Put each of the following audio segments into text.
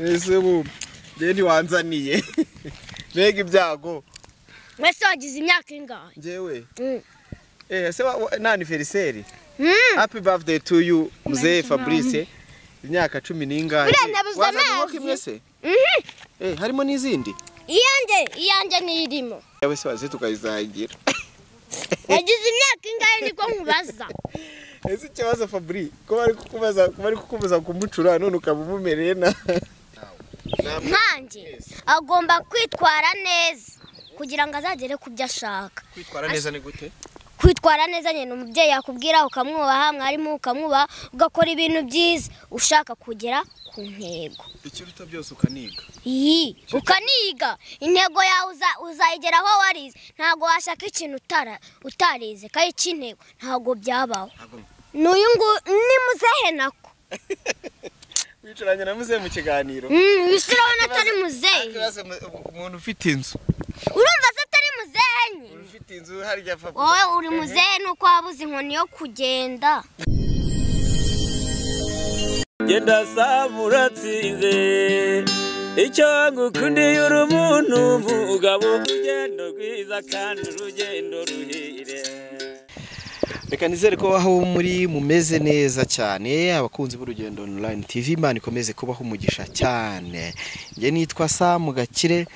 ese ubu njye ntiwanzaniye mbega ibyago mwese wagize imyaka ingahe ngewe Mm. eh se wa- wa- na anniversaire Mm. happy birthday to you mzee Fabrice imyaka cumi n'ingahe Buriya nabuze Wazanye amazi. wowe imwe se Mhm. eh harimo n'izindi iyanjye iyanjye niyirimo yawe se waze tukayizagira yagize imyaka ingahe niko nkubaza ese ikibazo Fabrice ko bari kukubaza ko bari kukubuza kumucura none ukaba umumereye na nkanjye agomba kwitwara neza kugira ngo azagere ku byo ashaka kwitwara neza ni gute kwitwara neza nyine umubyeyi yakubwira ukamwubaha mwarimu ukamwubaha ugakora ibintu byiza ushaka kugera ku ntego ikiruta byose ukaniga iyi ukaniga intego yawe uza- uzayigeraho warize ntabwo washaka ikintu utara- utarize kandi cy'intego ntabwo byabaho n'uyu nguyu ni muzehe nako wicaranye na muzehe mu kiganiro wese urabona atari muzehe Ikibazo mu- umuntu ufite inzu urumva se atari muzehe nyine umuntu ufite inzu harya Fabrice wowe uri muzehe nuko wabuze inkoni yo kugenda genda saba uratsinze icyo ngukundiye uri umuntu umugabo urugendo rwiza kandi urugendo ruhire reka nizere ko aho muri mumeze neza cyane abakunzi b'urugendo online tv imana ikomeze kubaho umugisha cyane njye nitwa samu gakire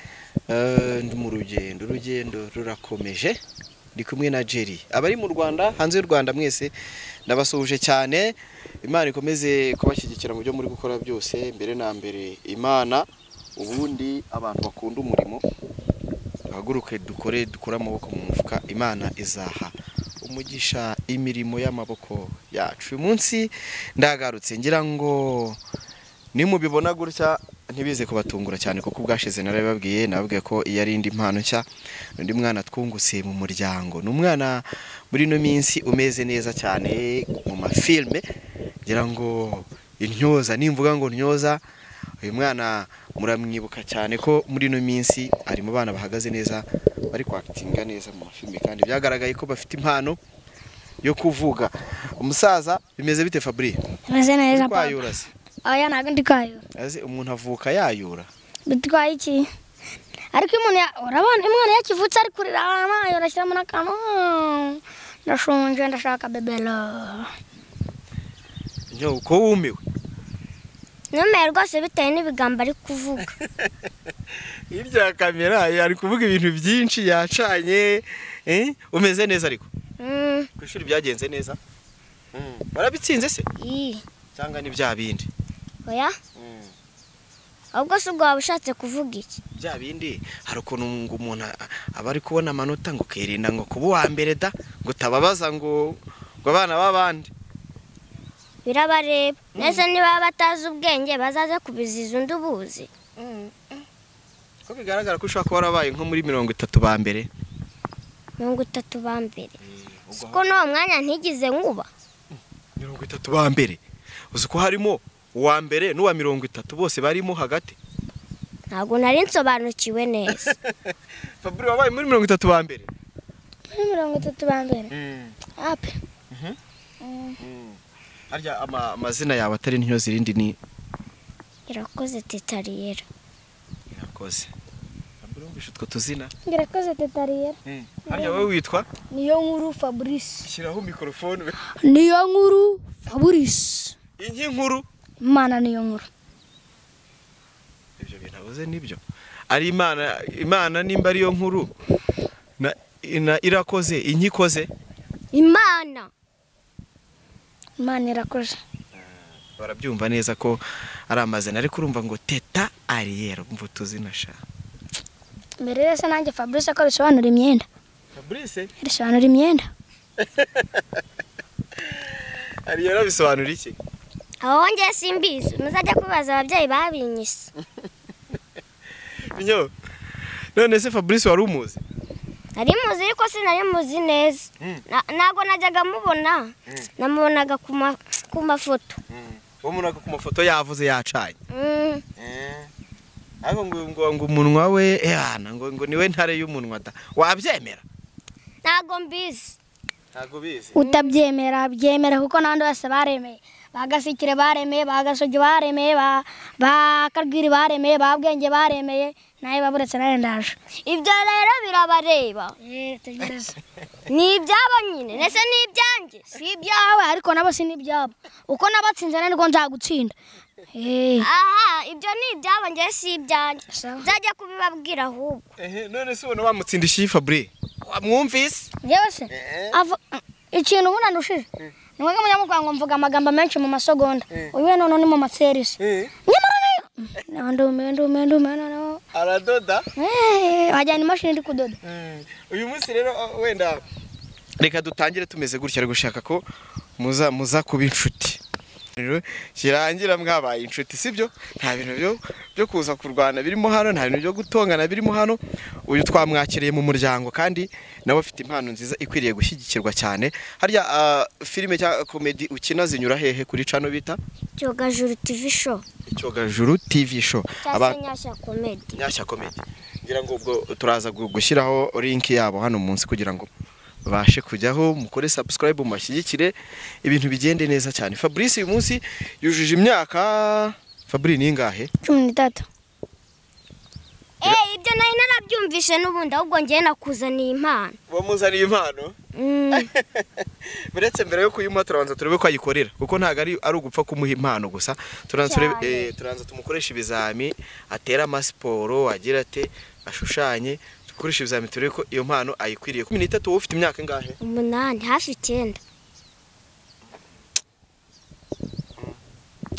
eh, ndi mu rugendo urugendo rurakomeje ndi kumwe na jerry abari mu rwanda hanze y'u rwanda mwese ndabasuhuje cyane imana ikomeze kubashyigikira mu byo muri gukora byose mbere na mbere imana ubundi abantu bakunda umurimo duhaguruke dukore dukure amaboko mu mufuka imana izaha umugisha imirimo y'amaboko yacu uyu munsi ndagarutse ngira ngo nimubibona gutya ntibize kubatungura cyane kuko ubwashize narabibabwiye nababwiye ko iyo ari indi mpano nshya undi mwana twungutse mu muryango ni umwana muri ino minsi umeze neza cyane mu mafilme ngira ngo intyoza nimvuga ngo ntyoza uyu mwana muramwibuka cyane ko muri ino minsi ari mu bana bahagaze neza bari kwakitinga neza mu mafilme kandi byagaragaye ko bafite impano yo kuvuga umusaza bimeze bite Fabri Tumeze neza papa. twayura se Oya ntabwo ndi kwayo. azi umuntu avuka yayura Bitwaye iki? Ariko umuntu ya- urabona umwana yakivutse ari kurira amayo arashyiramo n'akantu. "Mm, Ndashonje ndashaka bebelo. nyo ko wumiwe ntumeye rwose bitewe n'ibigambo ari kuvuga hirya ya kamera ari kuvuga ibintu byinshi yacanye eh? umeze neza ariko Mm, ku ishuri byagenze neza barabitsinze se iyi. cyangwa ni bya bindi oya ahubwo se ubwo waba ushatse kuvuga iki bya bindi hari ukuntu ngo umuntu a- aba ari kubona amanota ngo ukirinda ngo kuba uwa mbere da ngo utababaza ngo ngo abana b'abandi birabareba nese niba batazi ubwenge bazaze kubiziza undi ubuzi ko bigaragara ko ushobora kuba warabaye nko muri mirongo itatu ba mbere mirongo itatu ba mbere siko n'uwo mwanya ntigize nkuba mirongo itatu ba mbere uzi ko harimo uwa mbere n'uwa mirongo itatu bose barimo hagati ntabwo nari nsobanukiwe neza fabure wabaye muri mirongo itatu ba mbere Muri mirongo itatu ba mbere. Ape. harya ama- amazina yawe atari niyo zirindi ni irakoze titariyera irakoze fabure wumvishe utwo tuzina Ngirakoze tetariye. harya wowe witwa Niyo nkuru Fabrice. shyiraho mikorofone Niyo nkuru Fabrice. iyi nkuru Imana niyo nkuru. ibyo bintu avuze nibyo ari imana imana nimba ariyo nkuru na, na irakoze inkikoze imana Imana irakoze. barabyumva neza ko ari amazina ariko urumva ngo teta ariyera umva utuzina sha Mbere rero se nanjye Fabrice ko bisobanura imyenda. Fabrice Risobanura imyenda. ariyera bisobanura iki aho wongeye simbizi muzajya kubaza ababyeyi babinyise nyo none se Fabrice wari umuzi nari muzi ariko sinari muzi neza Na- ntabwo najyaga mubona namubonaga ku ma- ku mafoto uwo muntu ku mafoto yavuze yacanye Mm, ariko ngo ngo ngo umunwa we ehana ngo ngo niwe ntare y'umunwa da wabyemera ntabwo mbizi ntabwo bizi utabyemera byemera kuko n'abandi bose baremeye bagasikire baremeye bagasogi baremeye ba- bakarwiri baremeye ba bwenge baremeye nawe baburetse nawe ndaje ibyo rero birabareba tegereza ni ibyabo nyine ndetse ni ibyanjye si ibyawe awe ariko nabo si n'ibyabo uko nabatsinze nirwo nzagutsinda Eh, aha ibyo ni ibyabo njye si ibyanjye Sawa. nzajya kubibabwira ahubwo ehe none se ubona wamutsindishi fabure wamwumvise yewe se ava- ikintu ubundi andushije ni mwebwe munyamukwa ngo mvuga amagambo menshi mu masegonda uyu none ni mu maserisi nyamara rero ndumiwe ndumiwe ndumiwe noneho aradoda Eh, wajyana imashini iri kudoda uyu munsi rero wenda reka dutangire tumeze gutya ari gushaka ko muza muza kuba inshuti Rero kirangira mwabaye inshuti sibyo nta bintu byo byo kuza kurwana birimo hano nta bintu byo gutongana birimo hano uyu twamwakiriye mu muryango kandi nawe afite impano nziza ikwiriye gushyigikirwa cyane harya ah, filime cya komedi ukina zinyura hehe kuri cano bita cyogajuru tivi sho icyogajuru tv show Aba- nyashya komedi nyashya komedi ngira ngo ubwo turaza gu- gushyiraho linki yabo hano munsi kugira ngo babashe kujyaho mukore subscribe mubashyigikire ibintu bigende neza cyane fabrice uyu munsi yujuje imyaka fabri ni ingahe cumi n'itatu eee ibyo nari narabyumvishe n'ubundi ahubwo njyewe nakuzaniye impano bamuzaniye impano Mm. uretse mbere yo kuyimuha turabanza turebe ko ayikorera kuko ntabwo ari ari ugupfa kumuha impano gusa turabanza turebe- Cyane. eh, turabanza tumukoreshe ibizami atere amasiporo agira ate ashushanye dukoreshe ibizami turebe ko iyo mpano ayikwiriye cumi n'itatu wowe ufite imyaka ingahe umunani hafi icyenda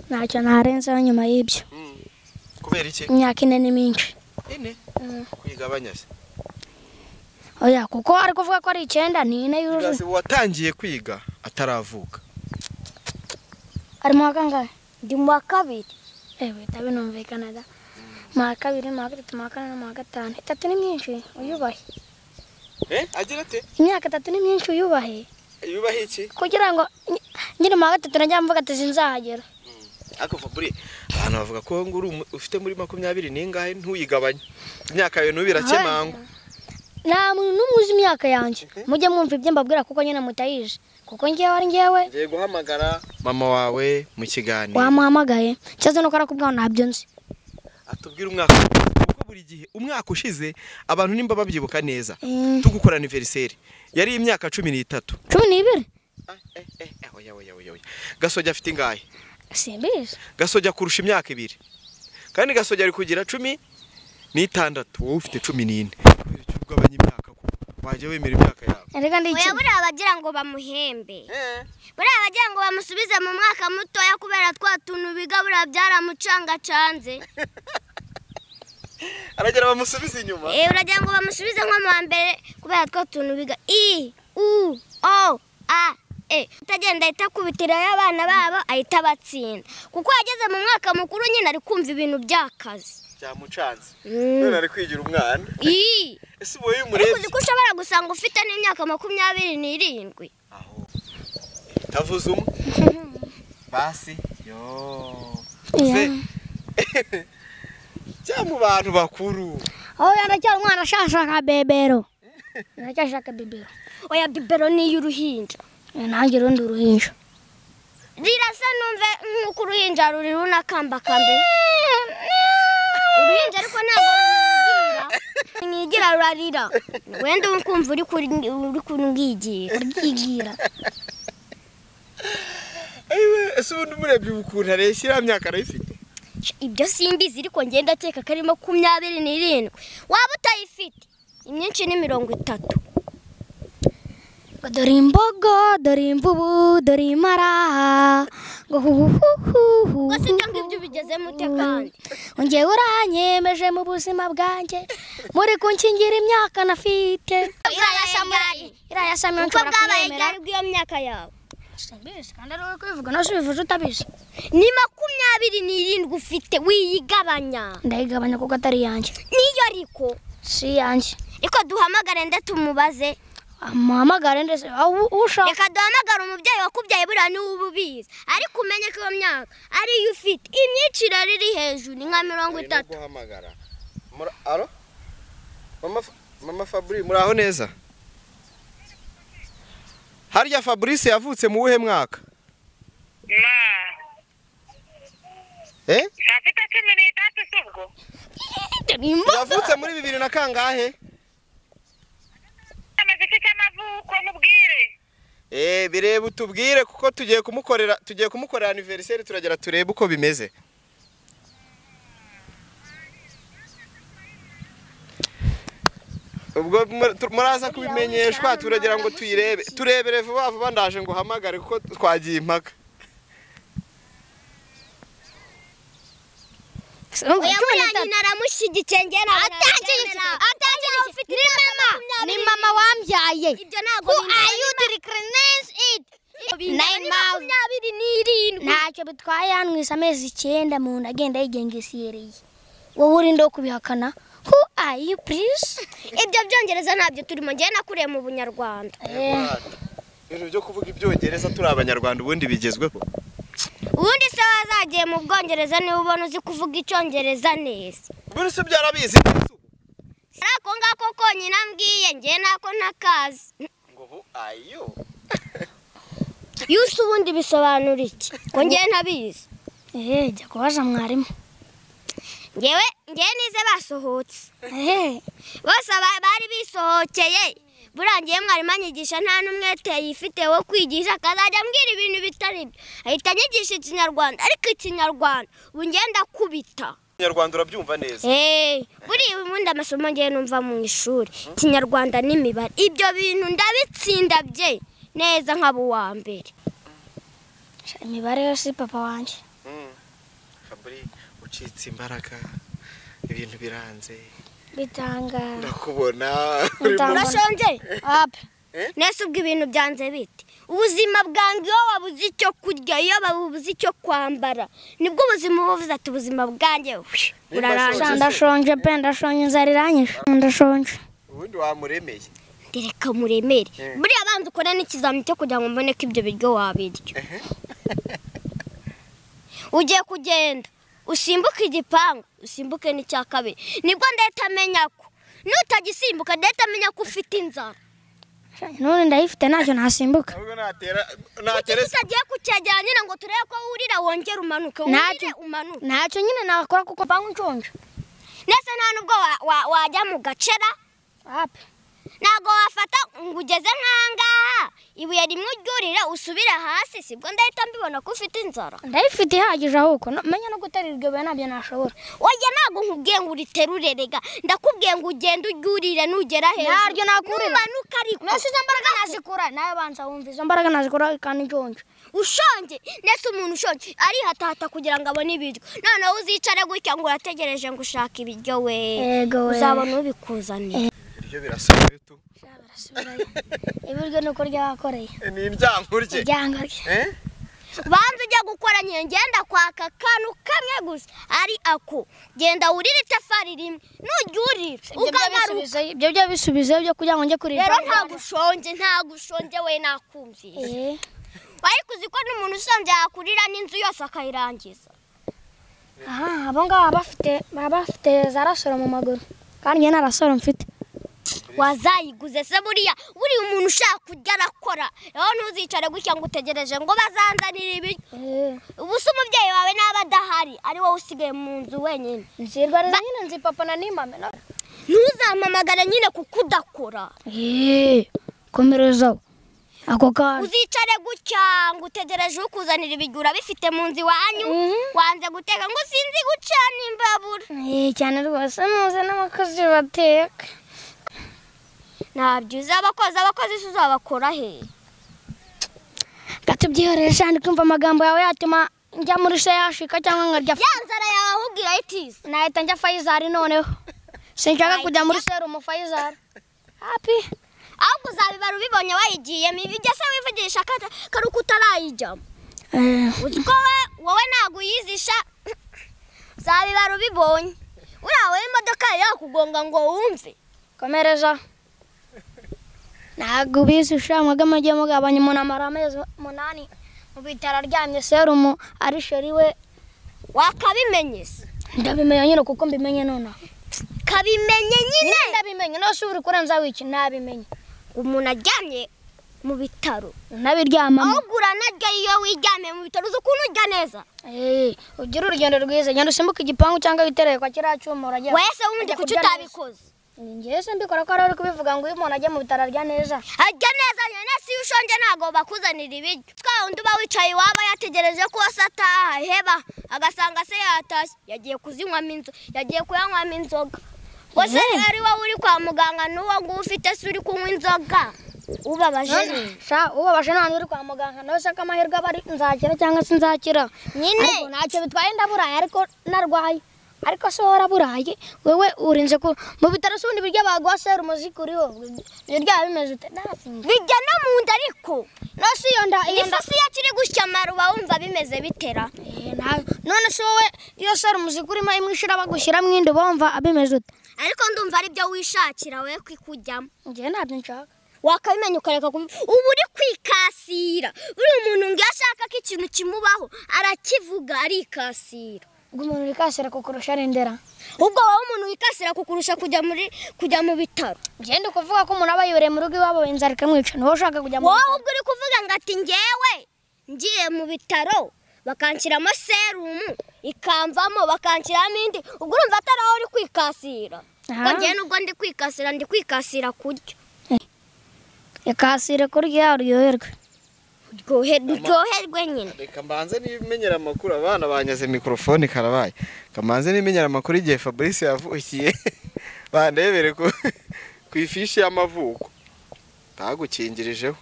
ntacyo narenzeho nyuma y'ibyo kubera iki imyaka ine ni myinshi ine kwigabanya se oya kuko ari kuvuga ko ari icyenda ni ine yuzuye Bibaze uwatangiye kwiga ataravuka ari mu wa kangahe ndi mu wa kabiri ewe bihita binumvikana da mu wa kabiri mu wa gatatu mu wa kane no mu wa gatanu itatu ni myinshi uyubahe agira ate imyaka itatu ni myinshi uyubahe yubaho iki kugira ngo nyi- nyiri mu wa gatatu najya mvuga ati sinzahagera ariko fabure abantu bavuga ko ngo uri umu- ufite muri makumyabiri n'ingahe ntuyigabanye imyaka yawe ntubirakemangwa nta muntu n'umwe uzi imyaka yanjye mujye mwumva ibyo mbabwira kuko nyine mutayizi kuko njyewe ari njyewe ngiye guhamagara mama wawe mu kiganiro wamuhamagaye ikibazo ni uko arakubwira ngo ntabyo nzi atubwire umwaka kuko buri gihe umwaka ushize abantu nimba babyibuka neza Eh, tugukora aniveriseri yari imyaka cumi n'itatu cumi n'ibiri Ah, eh, eh, eh, oya, oya, oya, oya. gasogi afite ingahe simbizi gasogi akurusha imyaka ibiri kandi gasogi ari kugira cumi n'itandatu wowe ufite cumi n'ine kubera icyo ugabanya imyaka ko wajya wemera imyaka yawe erega ndi oya iki buriya abagira ngo bamuhembe buriya abagira ngo bamusubize mu mwaka mutoya kubera twa tuntu biga buriya byaramucangacanze aragera bamusubize inyuma Eh, uragira ngo bamusubize nko mu wa mbere kubera twa tuntu biga i u o a e utagenda ahita akubitirayo abana babo ahita abatsinda kuko yageze mu mwaka mukuru nyine ari kumva ibintu by'akazi byamucanze Mm. ari kwigira umwana i ese ubu iyo ariko uzi ko ushobora gusanga ufite n'imyaka makumyabiri n'irindwi tavuze umwe basi yo Iya. Se- jya mu bantu bakuru aho yandacyari umwana ashaka bebero ndacyashaka bebero oya bibero ni iy'uruhinja nanjye urundi uruhinja rirasa numve nk'uko uruhinja ruri runakambakamba uruhinja ariko ntabwo runigira mwigira rurarira wenda uri kumva uri kuri- uri kurwigira uryigira Ayiwe, ese ubundi umurebye ubu ukuntu areshya iriya myaka arayifite ibyo simbizi ariko ngenda akeka ko ari makumyabiri n'irindwi waba utayifite imyinshi ni mirongo itatu Ngo dore imbogo dore imvubu dore imaraha ngo huhuhuhu gusa ibyo ngibyo ubigezemo ute kandi ngewe uranyemeje mu buzima bwanjye muri kunkingira imyaka nafite iriya samurari iriya ya samiyoni uko nshobora bwabaye kumwemera ryari bw'iyo myaka yawe simbizi kandi ari wowe kubivuga nawe ubivuze utabizi ni makumyabiri n'irindwi ufite wiyigabanya ndayigabanya kuko atari iyanjye niyo ariko si iyanjye riko duhamagare ndetse tumubaze amuhamagare ndetse aho ushaka reka duhamagare umubyeyi wakubyaye buriya niwe uba ubizi ariko umenye ko iyo myaka ariyo ufite imyiciro riri hejuru ni nka mirongo itatu guhamagara aro mama Fa- mama fabri muraho neza harya fabrice yavutse mu wuhe mwaka ma eh nta mfite cumi n'itatu si ubwo wavutse muri bibiri na kangahe amaze iki cy'amavuko mubwire eh bireba utubwire kuko tugiye kumukorera tugiye kumukorera anniversaire turagera turebe uko bimeze ubwo mu- tu- muraza kubimenyeshwa turagira ngo tuyirebe turebere vuba vuba ndaje ngo uhamagare kuko twagiye impaka oya buriya nyina aramushyigikiye njyewe ntabwo nabigendera ni mama ni mama wambyaye ibyo ntabwo who bindeba. are you declines it Bindeba nine ni months makumyabiri n'irindwi ntacyo bitwaye yanwise amezi icyenda mu nda agenda yigengesiyereye wowe urinde wo kubihakana who are you please ibyo byongereza ntabyo turimo njyewe nakuriye mu bunyarwanda Eh, ibintu byo kuvuga ibyongereza turi abanyarwanda ubundi bigezweho ubundi se wazagiye mu bwongereza niba ubona uzi kuvuga icyongereza neza buri se byarabizi si ako ngako konyine ambwiye njyewe nako ntakazi ngo ubu ayo yusi ubundi bisobanura iki ko njyewe ntabizi eh, jya kubaza mwarimu njyewe njyewe nize basohotse Eh, bose aba- bari bisohokeye burangiye mwarimu anyigisha nta n'umwete yifite wo kwigisha akazajya ambwira ibintu bitari byo ahita anyigisha ikinyarwanda ariko ikinyarwanda ubu njyewe ndakubita inyarwanda urabyumva neza Hey, buriya ubundi amasomo ngewe numva mu ishuri ikinyarwanda n'imibare ibyo bintu ndabitsinda bye neza nkaba uwa mbere imibare yose papa wanjye kaburi ucitse imbaraga ibintu biranze bitangaje ndakubona Bitanga- urashonje apa nese ubwo ibintu byanze bite ubuzima bwange iyo wabuze icyo kurya iyo wabuze icyo kwambara nibwo ubuzima uba uvuze ati ubuzima bwange hwi, Sha, burarangiye ndashonje pe ndashonje inzara iranyishe ndashonje ubundi wamuremeye ndereka muremere buriya banza ukore n'ikizamini cyo kugira ngo mbone ko ibyo biryo wabirya ugiye kugenda usimbuke igipangu usimbuke n'icya kabiri nibwo ndahita amenya ko nutagisimbuka ndahita amenya ko ufite inzara Sha, none ndayifite ntacyo nasimbuka ahubwo natera kuki natera tutagiye kucyegera nyine ngo turebe ko wurira wongera umanuke wurire Ntacyo- umanuke ntacyo nyine nakora kuko mbangu nshonje ndetse nta nubwo wa- wa- wajya mu gacera apa ntabwo wafata ngo ugeze nk'ahangaha ibuye rimwe uryurire usubire hasi sibwo ndahita mbibona ko ufite inzara ndayifite ihagije ahubwo no- menya no guterura iryo buye ntabyo nashobora oya ntabwo nkubwiye ngo uriterure rega ndakubwiye ngo ugende uryurire nugera hejuru Naryo nakurira. numanuka ariko mbese izo mbaraga nazikura nawe banza wumva izo mbaraga nazikura kandi nshonje ushonje ndetse umuntu ushonje arihatahata kugira ngo abone ibiryo noneho uzicare gutya ngo urategereje ngo ushake ibiryo we Yego we. uzabona ubikuzaniye ibiryo birasomye tu ibiryo ni uko ryabakoreye ni indyango rye ibyanga rye Eh? banza ujya gukora nyine ngenda kwaka akantu kamwe gusa ari ako genda wurire itafari rimwe nuryurira ukagaruka ibyo byo bisubizeyo byo kugira ngo njye kurira rero ntabwo ushonje ntabwo ushonje we nakumvise Eh, wari kuzi ko n'umuntu usanzwe yakurira n'inzu yose akayirangiza aha abo ngabo baba bafite baba bafite za rasoro mu maguru kandi njye nta rasoro mfite wazayiguze se buriya buriya umuntu ushaka kurya arakora rero ntuzicare gutya ngo utegereje ngo bazanzanire ibiryo Eh, ubu se umubyeyi wawe naba adahari ari wowe usigaye mu nzu wenyine nzirwa rero nyine nzi papa na nimame no ntuzampamagare nyine kuko udakora Eh, komerezaho ako kaje uzicare gutya ngo utegereje ukuzanira ibiryo urabifite mu nzu iwanyu Mhm. wanze guteka ngo sinzi gucana imbabura Eh, cyane rwose muze n'abakozi bateka ntabyo uzi abakozi abakozi se uzabakora he gatubyihorere shandi kumva amagambo yawe yatuma njya muri se yashika cyangwa nkarya ya nzara yawe ahubwira itise nahita njya fayizari noneho sinshaka kujya muri serumu fayizari hapi ahubwo uzabibara ubibonye wayigiyemo ibijya se wivugisha akata- kari uko utarayijyamo uzi ko we- wowe ntabwo uyizisha uzabibara ubibonye uriya wowe imodoka yari yakugonga ngo wumve komereza ntabwo ubizi ushamwaga mugiye mugabanya umuntu amara amezi umunani mu bitaro aryamye serumu ari sheri we wakabimenye se ndabimenya nyine kuko mbimenye nonaha kabimenye nyine ndabimenye nose uri kurenza wiki nabimenye umuntu aryamye mu bitaro unabiryamamo ahugura naryo iyo wiryamiye mu bitaro uzi ukuntu urya neza Eh, ugire urugendo rwiza genda usimbuke igipangu cyangwa witerere kwa kiriya cyuma uragera wese wundi kuki utabikoze Ni njyewe se mbikora ko ari we uri kubivuga ngo iyo umuntu ajya mu bitaro arya neza arya neza nyine si iyo ushonje ntabwo bakuzanira ibiryo twa wundi uba wicaye iwaba yategereje ko se ataha iheba agasanga se yatashye yagiye kuzinywamo inzoga yagiye kuyanywamo inzoga ngo se Mhm. ari wowe uri kwa muganga n'uwo nguwo ufite se uri kunywa inzoga ubabaje ni sha ubabashe nta uri kwa muganga nawe se ko amahirwe aba ari nzakira cyangwa se nzakira nyine ariko ntacyo bitwaye ndaburaye ariko narwaye ariko se wowe uraburaye wewe urinze ku mu bitaro si ubundi biryo baguha serumu zikuriho biryaba bimeze ute ntasinzi bijya no mu nda ariko no si iyo nda iyo nda igifusi iyo kiri gusya amaru uba wumva bimeze bitera Eh, nta- none se wowe iyo serumu zikurimo imwe ishira bagushyiramo indi uba wumva bimeze ute ariko ndumva ari byo wishakira we kwikujyamo njyewe ntabyo nshaka wakabimenya ukareka kubi uba uri kwikasira buriya umuntu ngo iyo ashaka ko ikintu kimubaho arakivuga arikasira ubwo umuntu urikasira kukurusha arendera ubwo wowe umuntu wikasira kukurusha kujya muri kujya mu bitaro njyewe ndi kuvuga ko umuntu aba yuriye mu rugo iwabo inzara ikamwica niwe ushaka kujya mu wowe ubwo uri kuvuga ngo ati ngewe ngiye mu bitaro bakanshyiramo serumu ikamvamo bakanshyiramo indi ubwo urumva atari aho uri kwikasira Aha. ko ngewe nubwo ndi kwikasira ndi kwikasira kurya ikasire kurya uryoherwe Uryohe- uryoherwe nyine reka mbanze n'imenyera amakuru abana banyaze mikorofone karabaye kamanze n'imenyera amakuru igihe fabrice yavukiye bandebere ku ku ifishi y'amavuko bagukingirijeho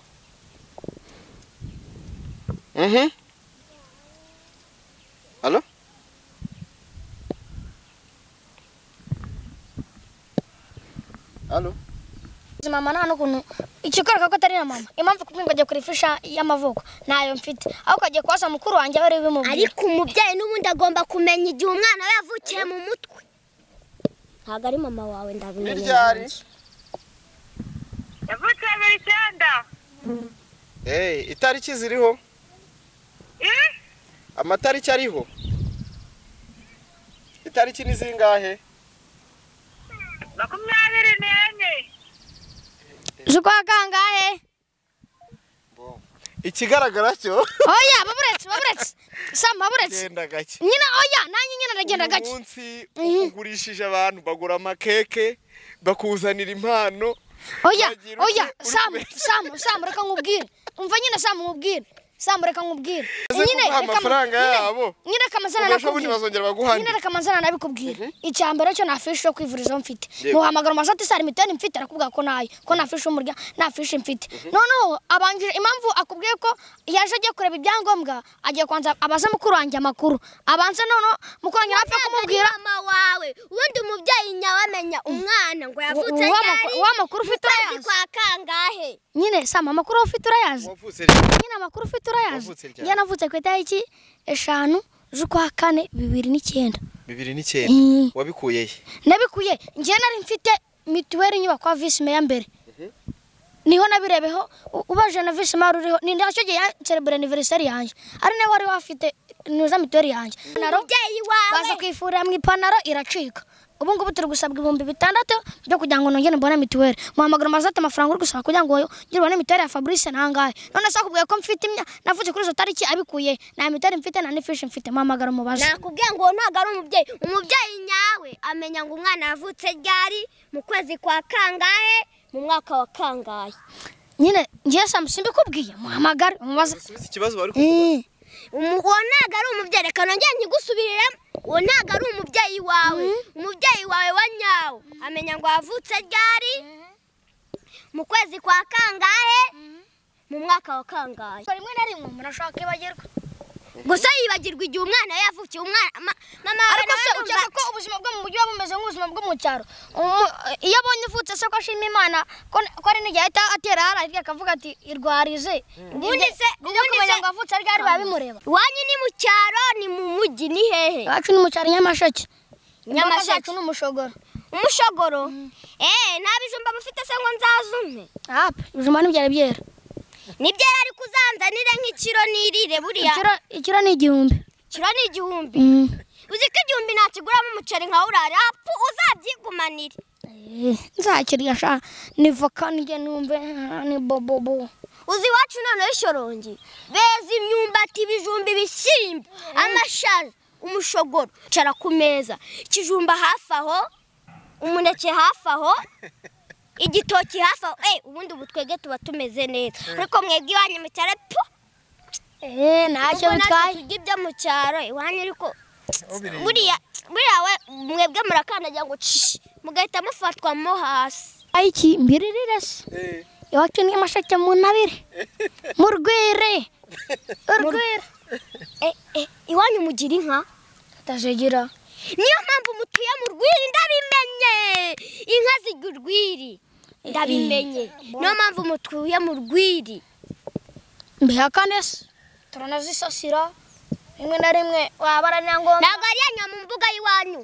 mhm halo halo mama nta n'ukuntu ikikwereka ko atari na mama impamvu kubwira ngo ajya kuri ifisha y'amavuko ntayo mfite aho ukagiye kubaza mukuru wanjye aho uri bimubwira ariko umubyeyi n'ubundi agomba kumenya igihe umwana we yavukiye mu mutwe ntabwo ari mama wawe iryari ndabimenya yavukiye mu icyenda eh itariki ziriho Eh? amatariki ariho itariki ni zingahe makumyabiri n'enye z'ukwa kangahe ikigaragara cyo oya baburetse baburetse sama baburetse genda gake nyina oya nanjye nyina ndagenda uyu gake munsi ugurishije abantu bagura amakeke bakuzanira impano oya Wagira ute oya uri samu kubeshya? samu samu reka nkubwire umva nyine samu nkubwire samu reka nkubwire Uze kuguha reka- amafaranga nyine- yabo. nyine reka amazina ubasha ubundi nakubwire bazongera baguhane nyine reka manzana nabikubwira icya mbere cyo nta fishi yo kwivurizaho mfite Yego. ntuhamagara umasati sari miteni mfite arakubwira ko nayo ko nta fishi y'umurya nta fishi mfite noneho abanjije impamvu akubwiye ko yaje agiye kureba ibyangombwa agiye kubanza abaze mukuru wanjye amakuru abanze noneho mukuru wanjye apfa kumubwira mama wawe ubundi umubyeyi nyawe amenya umwana ngo yavutse Wa- wa- ryari wa makuru ufite ukwezi urayazi? kwa kangahe nyine sama amakuru wowe ufite urayazi wavutse rero nyine amakuru ufite urayazi Wavutse ryari? njye navutse ku itariki eshanu z'ukwa kane bibiri n'icyenda bibiri n'icyenda Mm. wabikuye he nabikuye njyewe nari mfite mituweli inyubako ya visi meya mbere niho nabirebeho u- ubaje na visi meya ruriho ni nacyo gihe yanserebura aniveriseri yanjye ari nawe wari wafite niza mituweli yanjye Ipantaro, umubyeyi wawe baza kuyifurira mu ipantaro iracika ubu ngubu turi gusabwa ibihumbi bitandatu byo kugira ngo nongere mbone mituweli muhamagara umaze ati amafaranga uri gusaba kugira ngo ngire ubone mituweli ya fabrice ntangahe none se akubwiye ko mfite imya navutse kuri izo tariki abikuye nta mituweli mfite nta n'ifishi mfite muhamagara umubaze nakubwiye ngo ntabwo ari umubyeyi umubyeyi nyawe amenya ngo umwana yavutse ryari mu kwezi kwa kangahe mu mwaka wa kangahe nyine ngiye samusi mbikubwiye muhamagare umubaze usubize ikibazo bari ku Eh, Umu- uwo ntabwo ari umubyeyi reka nongere nkigusubiriremo uwo ntabwo ari umubyeyi wawe umubyeyi wawe wa nyawo amenya ngo wavutse ryari mu kwezi kwa kangahe mu mwaka wa kangahe rimwe na rimwe umuntu ashobora kwibagirwa gusa yibagirwa igihe umwana we yavukiye umwana ma- mama wawe ariko nawe se ndumva- ukeka ko ubuzima bwo mu mujyi buba bumeze nk'ubuzima bwo mu cyaro Umu- iyo abonye uvutse se ko ashima imana ko ko ari n'igihe ahita atera hariya hirya akavuga ati irwarize Ubundi se- ibyo ubundi kumenya se- ngo avutse ari ryari biba bimureba iwanyu ni mu cyaro ni mu mujyi ni hehe iwacu ni mu cyaro nyamasheke imboga Nyamasheke. zacu ni umushogoro umushogoro eee nta bijumba mufite se ngo nzazumpe apa ibijumba ntibyari byera nibyo yari ari kuzanzanire nk'ikiro nirire buriya Ikiro- ikiro ni igihumbi kiro ni igihumbi Mm. uzi ko igihumbi ntakiguramo umuceri nka urara apfu uzabyigumanire Eh, nzakirya sha ni voka nijye numve ah, ni bobobo uzi iwacu noneho ishorongi beza imyumbati ibijumba ibishyimbo amashaza umushogoro icara ku meza ikijumba hafi aho umuneke hafi aho igitoki hafi aho Eh, ubundi ubu twebwe tuba tumeze neza ariko mwebwe iwanyu mucyara pu eee ntacyo ubwo natwe bitwaye turya ibyo mu cyaro iwanyu ariko buriya buriya we mwebwe murakandagira ngo cishi mugahita mufatwa mo hasi ayiki mbiririre se iwacu ni amashake mu ntabire mu rwire urwire Eh, eh, iwanyu mugira inka tutazigira niyo mpamvu mutuye mu rwiri ndabimenye inka zirya urwiri ndabimenye niyo mpamvu mutuye mu rwiri mbihakane se turanazisasira rimwe na rimwe waba ari na ngombwa ntabwo ari iya mu mbuga y'iwanyu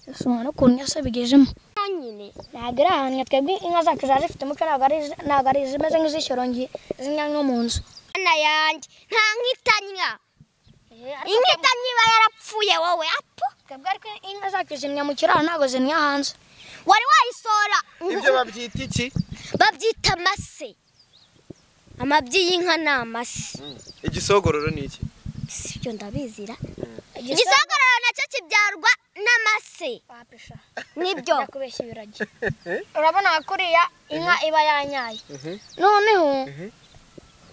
ese umwana ukuntu yose bigejemo honyine ntabwo iri ahantu twebwe inka zacu ziba zifite umuco ntabwo ari izi- ntabwo ari izimeze nk'izishyorongi zimwe nko mu nzu ana yanjye nta nkitanya inkitanya iba yarapfuye wowe apo twebwe ariko inka zacu zimwe mu kiraro ntabwo zimwe hanze wari wayisohora ibyo babyita iki babyita amase amabyi y'inka ni amase igisogororo ni iki si ibyo ndabizira igisogororo nacyo kibyarwa n'amase wapisha nibyo kubeshya ibiragi urabona nka kuriya inka iba yanyaye noneho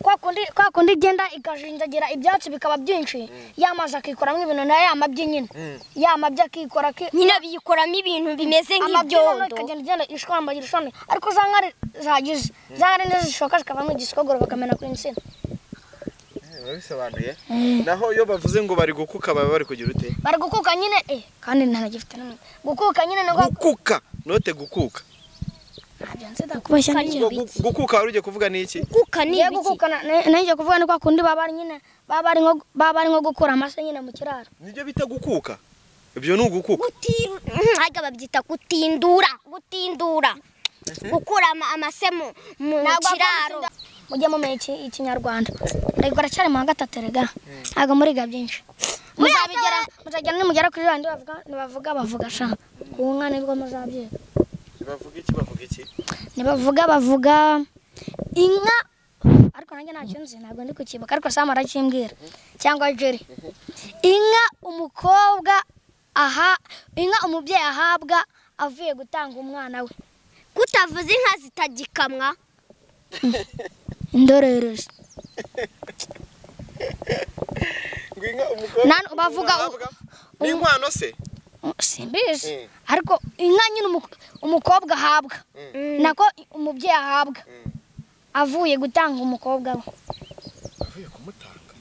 kwa kundi kwa kundi igenda ikajinjagira ibyatsi bikaba byinshi yamazi akikoramo ibintu nayo yamabyi nyine yamabyi akikora aki nyine biyikoramo ibintu bimeze amabyi noneho nk'ibyondo ikagenda igenda ishwambagira ishami ariko za nkari zagize za nkari nizo zishoka zikavamo igisogoro bakamena ku insina babisobanuye naho iyo bavuze ngo bari gukuka baba bari kugira ute bari gukuka nyine eh kandi ntanagifite n'umwe gukuka nyine ni uko gukuka note gukuka ntabyo nzida kubeshya n'iki Ubwo gu- gukuka wari ugiye kuvuga ni iki kuka ni ngiye ibiki gukukana nanjye kuvuga ni kwa kundi baba ari nyine baba ari nko baba ari nko gukura amase nyine mu kiraro nibyo bita gukuka ibyo ni ugukuka gutiru ntabwo babyita gutindura gutindura gukura ama- amase mu mu kiraro mujye mumenya iki ikinyarwanda rego aracyari mu wa gatatu rega ntabwo muriga byinshi muzabigera muzagera nimugera kuri rwanda bavuga nibavuga bavuga sha ku nka nibwo muzabyiga bavuga iki bavuga iki nibavuga bavuga inka ariko nanjye ntacyo nzi ntabwo ndi kukibuka ariko sam arakimbwira cyangwa jeri inka umukobwa aha inka umubyeyi ahabwa avuye gutanga umwana we kutavuza inka zitagikamwa ndorerezi ngo inka umukobwa Nan- bavuga- ahabwa- ni inkwano se simbizi Mm. ariko inka nyine umu- umukobwa ahabwa nako umubyeyi ahabwa Mm. avuye gutanga umukobwa we avuye kumutanga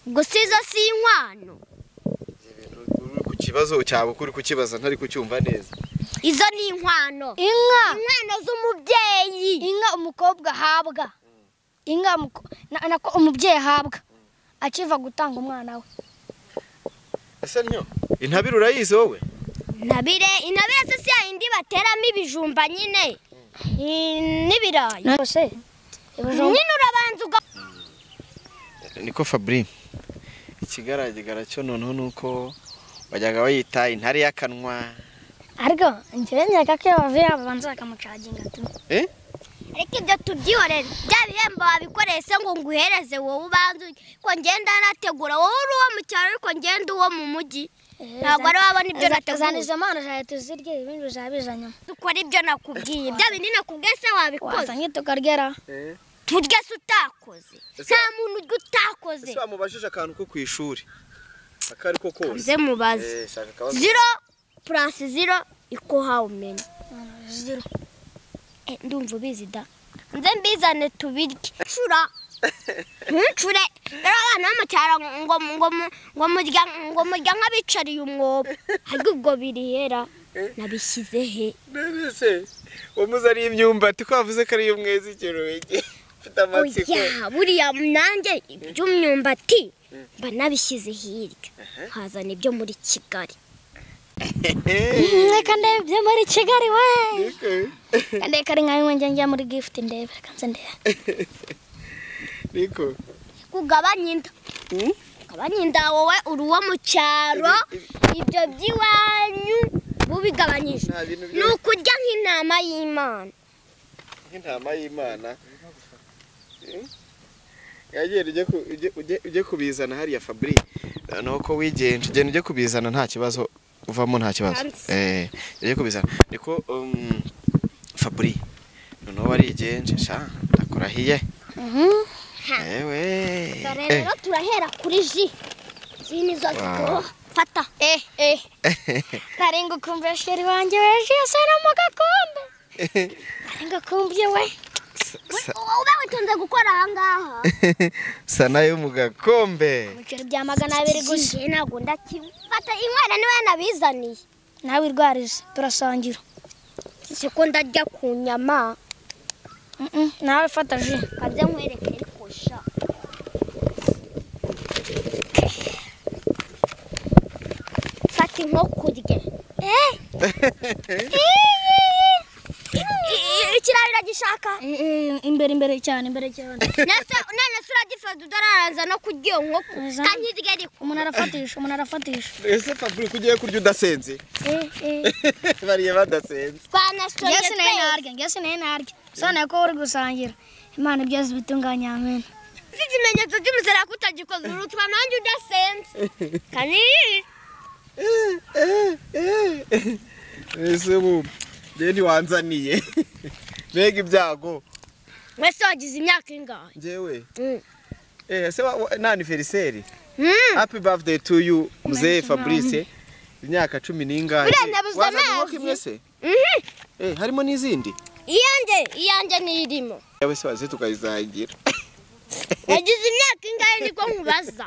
gusa izo si inkwano uri ku kibazo cyawe uko uri kukibaza ntari kucyumva neza izo ni inkwano inka inkwano z'umubyeyi inka umukobwa ahabwa inka umuko- na- nako umubyeyi ahabwa akiva gutanga umwana we ese niyo intabire urayizi wowe intabire intabire se si yayindi bateramo ibijumba nyine i- n'ibirayi rwose ibijumba- nyine urabanza uga niko fabri ikigaragara cyo noneho ni uko bajyaga bayita intare y'akanwa ariko njyewe nkeka ko iyo bavuye babanza bakamucaginga tu eh ariko ibyo tubyihorera bya bihembo wabikoreye se ngo nguhereze wowe ubanza urye. ko ngenda nategura wowe uri uwo mu cyaro ariko ngenda uwo mu mujyi ntabwo ari wabona ibyo zana nategura izo mpano zawe tuzirye ibindi bizabiza nyuma dukora ibyo nakubwiye bya bindi nakubwiye se wabikoze wazanye tukarya turya se utakoze nta muntu urya utakoze ese wamubajije akantu ko ku ishuri aka ariko kose ze mubaze eh shaka akabazo ziro purasi ziro iko hawumenya Eh, ndumva ubizi da nze mbizane tubirye ncura ntuncure rero abana b'amacyaro ngo ngo mu- ngo murya ngo murya nk'abicariye umwobo ariko ubwo birihera nabishyize he mbese wamuze ari imyumbati ko wavuze ko ari iy'umwezi ikirungi mfite amatsiko oya buriya nanjye iby'imyumbati mba nabishyize hirya nkazana ibyo muri kigali mweka ndebe ibyo muri kigali we Niko- kandi kari nka bimwe njya muri gift ndebe reka nze ndebe niko kugabanya inda Mm? kugabanya inda wowe uri uwo mu cyaro ibyo by'iwanyu bubigabanyije nta bintu ni byo ukurya nk'intama y'imana nk'intama y'imana yagenda ujye ku- ujye- ujye- ujye kubizana hariya fabri ni uko wigenje ugenda ujye kubizana nta kibazo uvamo nta kibazo eh ujye kubizana niko um, fabri noneho warigenje sha ndakurahiye ewe dore eh. rero turahera kuri ji izi ni zo Wow. fata Eh, eh. Narenga kumbe sheri wanje weje sana mu gakombe. Narenga kumbe we. Sa- ube witonze gukora ahangaha sa nayo mu gakombe Ibiceri bya magana abiri gusa. Iki ntabwo ndakifata inkwera niwe nabizaniye Nawe wirwarize turasangira. siko ndarya ku nyama Mhm, Nawe fata ji. kabye nkwereke ariko sha fata inkoko urye Eh, ikirayi uragishaka Eh, eh, Imbere imbere cyane imbere cyane. Nasa- none se uragifata utararaza no kurya iyo nkoko Uza. kandi irye ariko Umuntu arafatisha, umuntu arafatisha. ese fabri kugiye kurya udasenze Eh, eh. bariye badasenze twanasoye Ngese nayo narya, ngese nayo narya. Sana ko uri gusangira. Imana byose bitunganya amen. mfite ikimenyetso cy'umusaraba kutagikoze urutuma nanjye udasenze kaniri ese ubu njye ntiwanzaniye mbega ibyago wese wagize imyaka ingahe njyewe Mm. eh se wa- wa- na anniversaire Mm. happy birthday to you mzee Fabrice imyaka cumi n'ingahe Urandabuza Wazanye amazi? inkoko imwe se Mhm. eh harimo n'izindi iyanjye iyanjye niyo irimo yawe se waze tukayisangira yagize imyaka ingahe niko nkubaza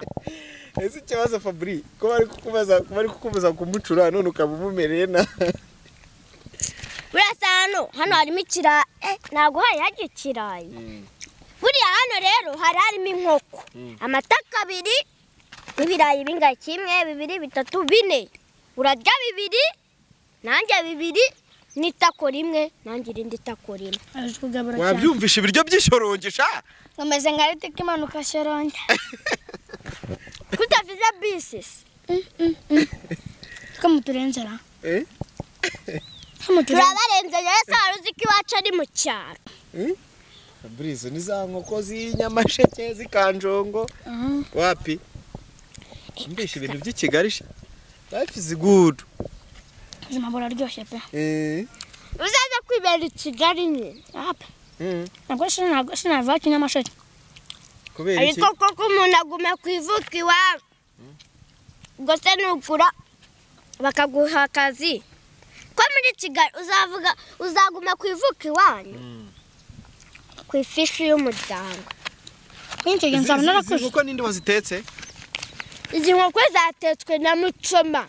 ese ikibazo Fabri ko bari kukubaza ko bari kukubuza kumucura none ukaba umumereye na burasa hano hano harimo ikirayi eh, ntabwo hari hajya ikirayi buriya hano rero hari harimo inkoko amataka abiri ibirayi bingahe kimwe bibiri bitatu bine urarya bibiri nanjye bibiri n'itako rimwe nanjye irindi tako rimwe Aje kugabura cyane. wabyumvisha ibiryo by'ishorongi sha Nkomeze nka ritiko imanuka shoronge. kutavuze bisisi Ko muturenzera. eh Ko muturenzera. turabarenze rero se wari uzi ko iwacu ari mu cyaro Fabrice ni za nkoko z'inyamasheke z'ikanjongo wapi mbisha ibintu by'i Kigali sha life is good Ubuzima buraryoshye pe. eh uzaza kwibera i kigali nyine Ape. mm. Ntabwo sinago sinava kinyamasheke. kubera iki ariko koko umuntu aguma kwivuka iwabo ubwo se nugura bakaguha akazi ko muri kigali uzavuga uzaguma kwivuka iwanyu ku ifishi y'umuryango Kenshi Izi- nzaba izi- izi narakuze. nkoko ninde wazitetse izi nkoko zatetswe na mucoma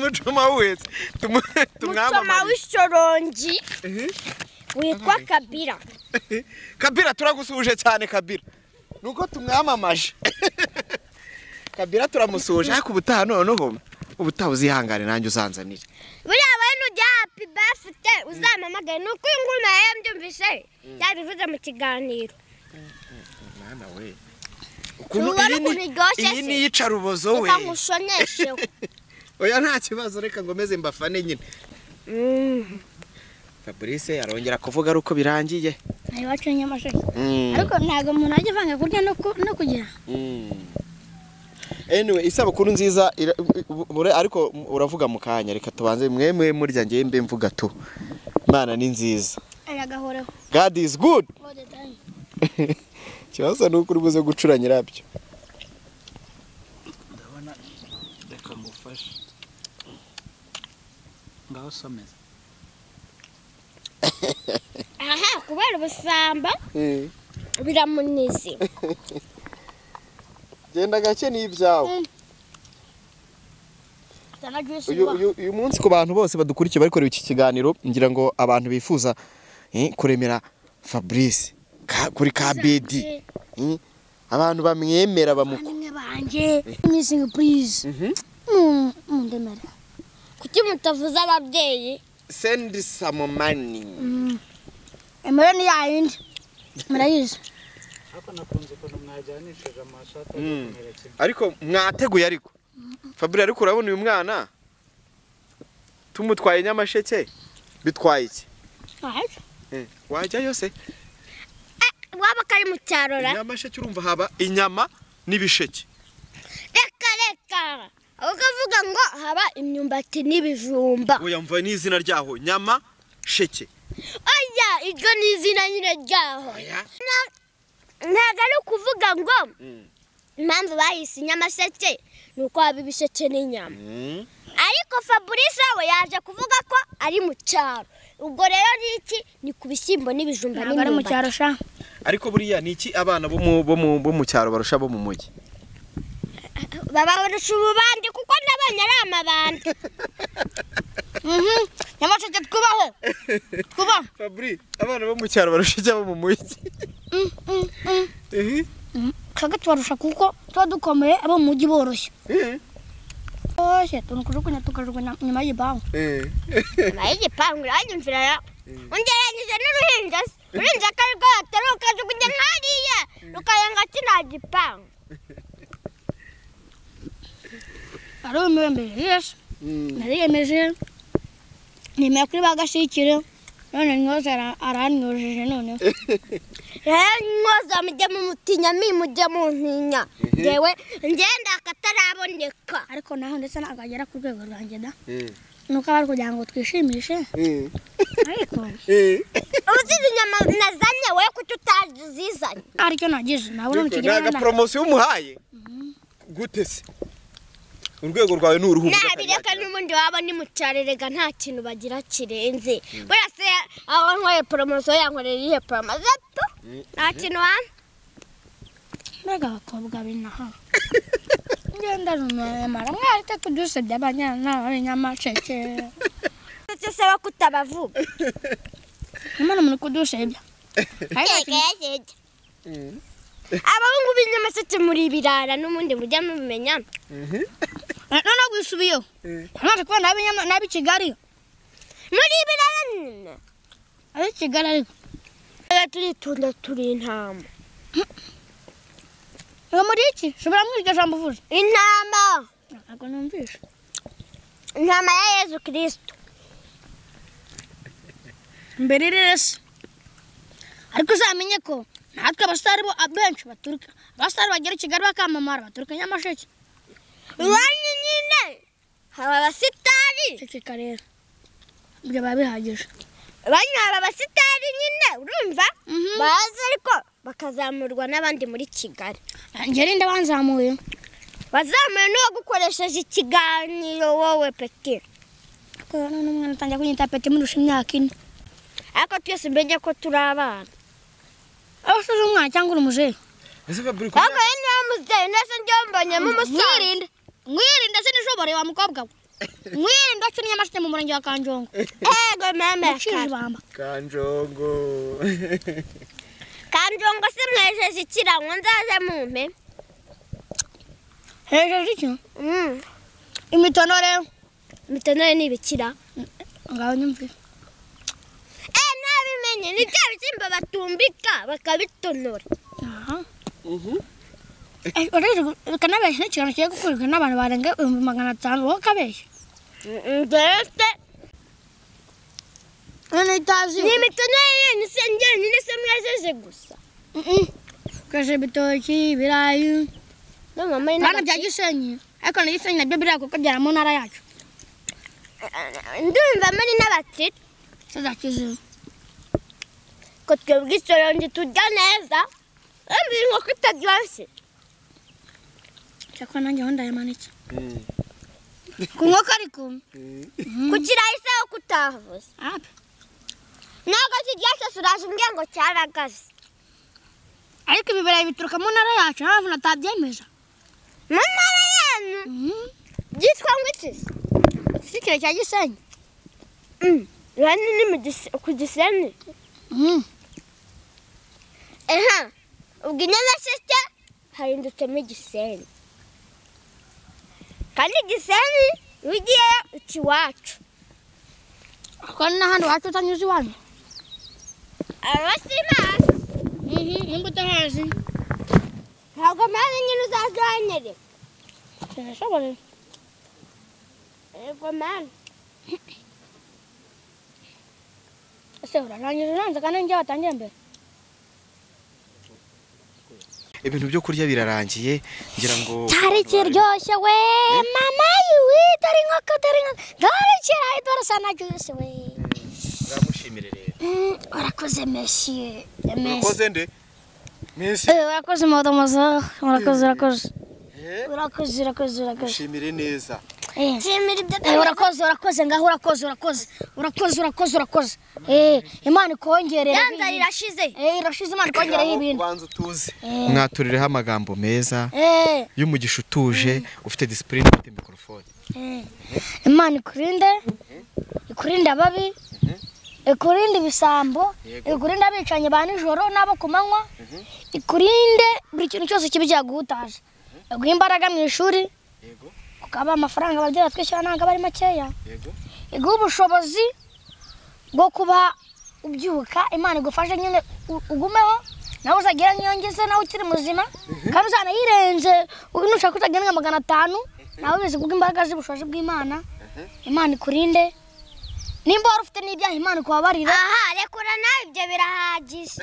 mucoma wese tumu- mucoma tumwamamare w'ishorongi Mhm. witwa kabira kabira turagusuhuje cyane kabira nuko tumwamamaje kabira turamusuhuje ariko ubutaha noneho ubutaha uzihangane nanjye uzanzanire buriya wowe nujya happy birthday uzampamagaye ni uko iyi ngoma yari mbyumvise yabivuze mu kiganiro mwana we Ntubona iyi ni- ukuntu iryoshye iyi se? ni iyicarubozo we reka nkushonesheho oya nta kibazo reka ngomeze mbafane nyine Mm. fabrice arongera kuvuga ari uko birangiye Nari wacu nyamasheke. Mm, Ariko ntabwo umuntu ajya avanga kurya no ku- no kugira. mm. anyway isabukuru nziza ira- u- u- ure- ariko uravuga mu kanya reka tubanze mwemwe murya ngewe mbe mvuga tu imana ni nziza Aragahoreho. god is good All the time. ikibazo ni uko uri buze gucura nyirabyo reka ngufashe ngaho someza aha kubera ubusamba Eh, biramunize genda gake n'ibyawe Zana juice uyu, uba. uyu, uyu munsi ku bantu bose badukurikiye bakorewe iki kiganiro ngira ngo abantu bifuza eh, kuremera Fabrice ka, kuri KBD eh, abantu bamwemera bamuko Nimwe banje. Missing please. Mhm. Mundemere. kuki mutavuze ababyeyi send some money Emere ni yayindi. Murayizi. ariko nakunze ukuntu mwajyanishije amaso atari Mm. kumera kimwe ariko mwateguye ariko Fabrice ariko urabona uyu mwana tumutwaye nyamasheke bitwaye iki Ahari. eh, wajyayo se waba kari mu cyaro ra nyamasheke urumva haba inyama n'ibisheke reka reka aho ukavuga ngo haba imyumbati n'ibijumba oya mva n'izina ryaho nyama sheke oya iryo ni izina nyine ryaho Na- ntabwo ari ukuvuga ngo Mm. impamvu bayise inyamasheke ni uko haba ibisheke n'inyama Mm. ariko fabrice we yaje kuvuga ko ari mu cyaro ubwo rero ni iki ni ku bishyimbo n'ibijumba ntabwo ari mu n'imyumbati cyaro sha ariko buriya ni iki abana bo mu- bo mu- bo mu cyaro barusha bo mu mujyi babarusha ububandi kuko nabonye ari amabandi Mhm. nyamasheke twubahe twubahe fabri abana bo mu cyaro barusha abo mu mujyi Mm, mm, mm. Ehe. twebwe tubarusha kuko tuba dukomeye abo mu mujyi boroshye Eh, boroshye tuntu kujugunya tukajugunya nyuma y'igipangu eh. nyuma y'igipangu uranyumvira rero ungereranyije n'uruhinja se uruhinja ko ari rwo yateruka jugunya hariya rukarenga ati nta gipangu ari umiyemeje yesi Mm. nariyemeje nemera kuri ba gashyikire none nyoze ara- aranyojeje noneho rero mwoza mujye mu mutinya mi mujye mu ntinya yewe ngenda akataraboneka ariko naho ndetse nagagera ku rwego rwanjye da Eh, nuko aba ari kugira ngo twishimishe eh, ariko eh. uba uzize inyama nazanye we kuki utazi uzizanye aricyo nagize nabona mu Ariko ni kigero agaporomosiyo umuhaye gute se urwego rwawe ni uruhu nabireka n'ubundi waba ni mucarerega nta kintu bagira kirenze buriya se aho nkoreye poromosiyo yankorera iyihe poromosiyo tu nta kintu wampa mbega abakobwa binaha ngenda runamara mwari itatu byose by'abanyana n'abanyamaceke ndetse se we kutabavuga imana muri kudusebya Yego, yego. abahungu b'inyamaseke muri birara n'ubundi mujya mubimenya noneho gusubiyeho amaze kubona ab'inyama- n'ab'ikigali muri birara nyine ab'ikigali ariko rero turitunda turi intama ngo muri iki ushobora mwumva iryo jambo uvuze intama ntabwo numvishe intama ya yezu kirisito mbere rese ariko uzamenye ko natwe abasitari bo abenshi baturuka abasitari bagera i kigali bakamamara baturuka nyamasheke iwanyu nyine haba abasitari ceceka rero ibyo biba bihagije iwanyu haba abasitari nyine urumva Mhm. baza ariko bakazamurwa n'abandi muri kigali njye rinde banzamuye bazamuye n'uwo gukoresheje ikiganiro wowe peke ariko rero n'umwana atangiye kunyita peti murusha imyaka ine ariko twese mbege ko turi abana aho usize umwana cyangwa uri umuzehe Ese Fabri, ko- ahubwo rero niba muzehe ndetse njyewe mbonyemo umusaza mwirinde mwirinde sinishobore wa mukobwa we mwirinde wakina nyamasheke mu murenge wa kanjongo ego mama ucira ibamba kanjongo kanjongo se mwejeje ikirango nzaze mumpe hejuru iki imitonore mitonore ni ibikira ngaho nyumvire eh nabimenye ni bya bishyimbo batumbika bakabitonora bikanabeshya n'ikiganiro kigiye gukurikirwa n'abantu barenga ibihumbi magana atanu wowe ukabeshya ndetse none itazi ni imitonore yanyu se njyenyine se mwejeje gusa ukoresha ibitoki ibirayi no mama ni bana bya gisenyi ariko na gisenyi nabyo biriya kuko byara mu ntara yacu ndumva muri n'abatiri si za kizibu ko twebwe isorongi turya neza wumva inkoko itaryoshye cyakora nanjye aho ndayamanitse ku nkoko ariko ku kirayi se wo kutavuze ah, ntabwo kiryoshye suraje umbwiye ngo cyaragaze ariko ibi birayi bituruka mu ntara yacu nta mpamvu natabyemeza mu ntara yanyu Mhm. byitwa ngo iki se si ikiro cya gisenyi rani ni mu gise- ku giseni Mhm. aha ubwo inyamasheke hahindutsemo igiseni kandi igiseni iyo ugiye uca iwacu ariko ni n'ahandi wacu utanyuze iwanyu abasimazi Mhm, nimba utahazi ntabwo mpamvu nyine uzaza uhanyereka birashoboye yego mani ese uranangiza uranze kandi njye watangiye mbere ibintu byo kurya birarangiye ngira ngo cyari kiryoshye we mama yiwe dore inkoko dore inkoko dore kirayi dore sana ryose we uramushimire rero Mm, urakoze meshiye meshiye urakoze nde mwese urakoze modomoza urakoze urakoze urakoze urakoze urakoze mushimire neza Eh. nshimira ibyo Eh, urakoze urakoze ngaho urakoze urakoze urakoze urakoze urakoze Eh, imana ikongerere yanzara irashize Eh, irashize imana ikongereho ibintu ubanza utuze mwaturireho amagambo meza Eh, y'umugisha utuje ufite disipurine ufite mikorofone imana ikurinde ikurinde ababi ikurinde ibisambo Yego. ikurinde abicanyi ba nijoro n'abo ku manywa ikurinde buri kintu cyose kiba cyaguhutaje iguha imbaraga mu ishuri yego ukaba amafaranga ababyeyi batwishyura ntabwo aba ari makeya yego iguha ubushobozi bwo kuba ubyuka imana igufashe nyine u- ugumeho nawe uzagira nk'iyo ngeze nawe ukiri muzima kandi uzanayirenze u- nushaka uzagira nka magana atanu nawe ubizi kubw'imbaraga z'ubushobozi bw'imana imana ikurinde nimba wari ufite n'ibyaha imana ikubabarira aha rekura nawe ibyo birahagije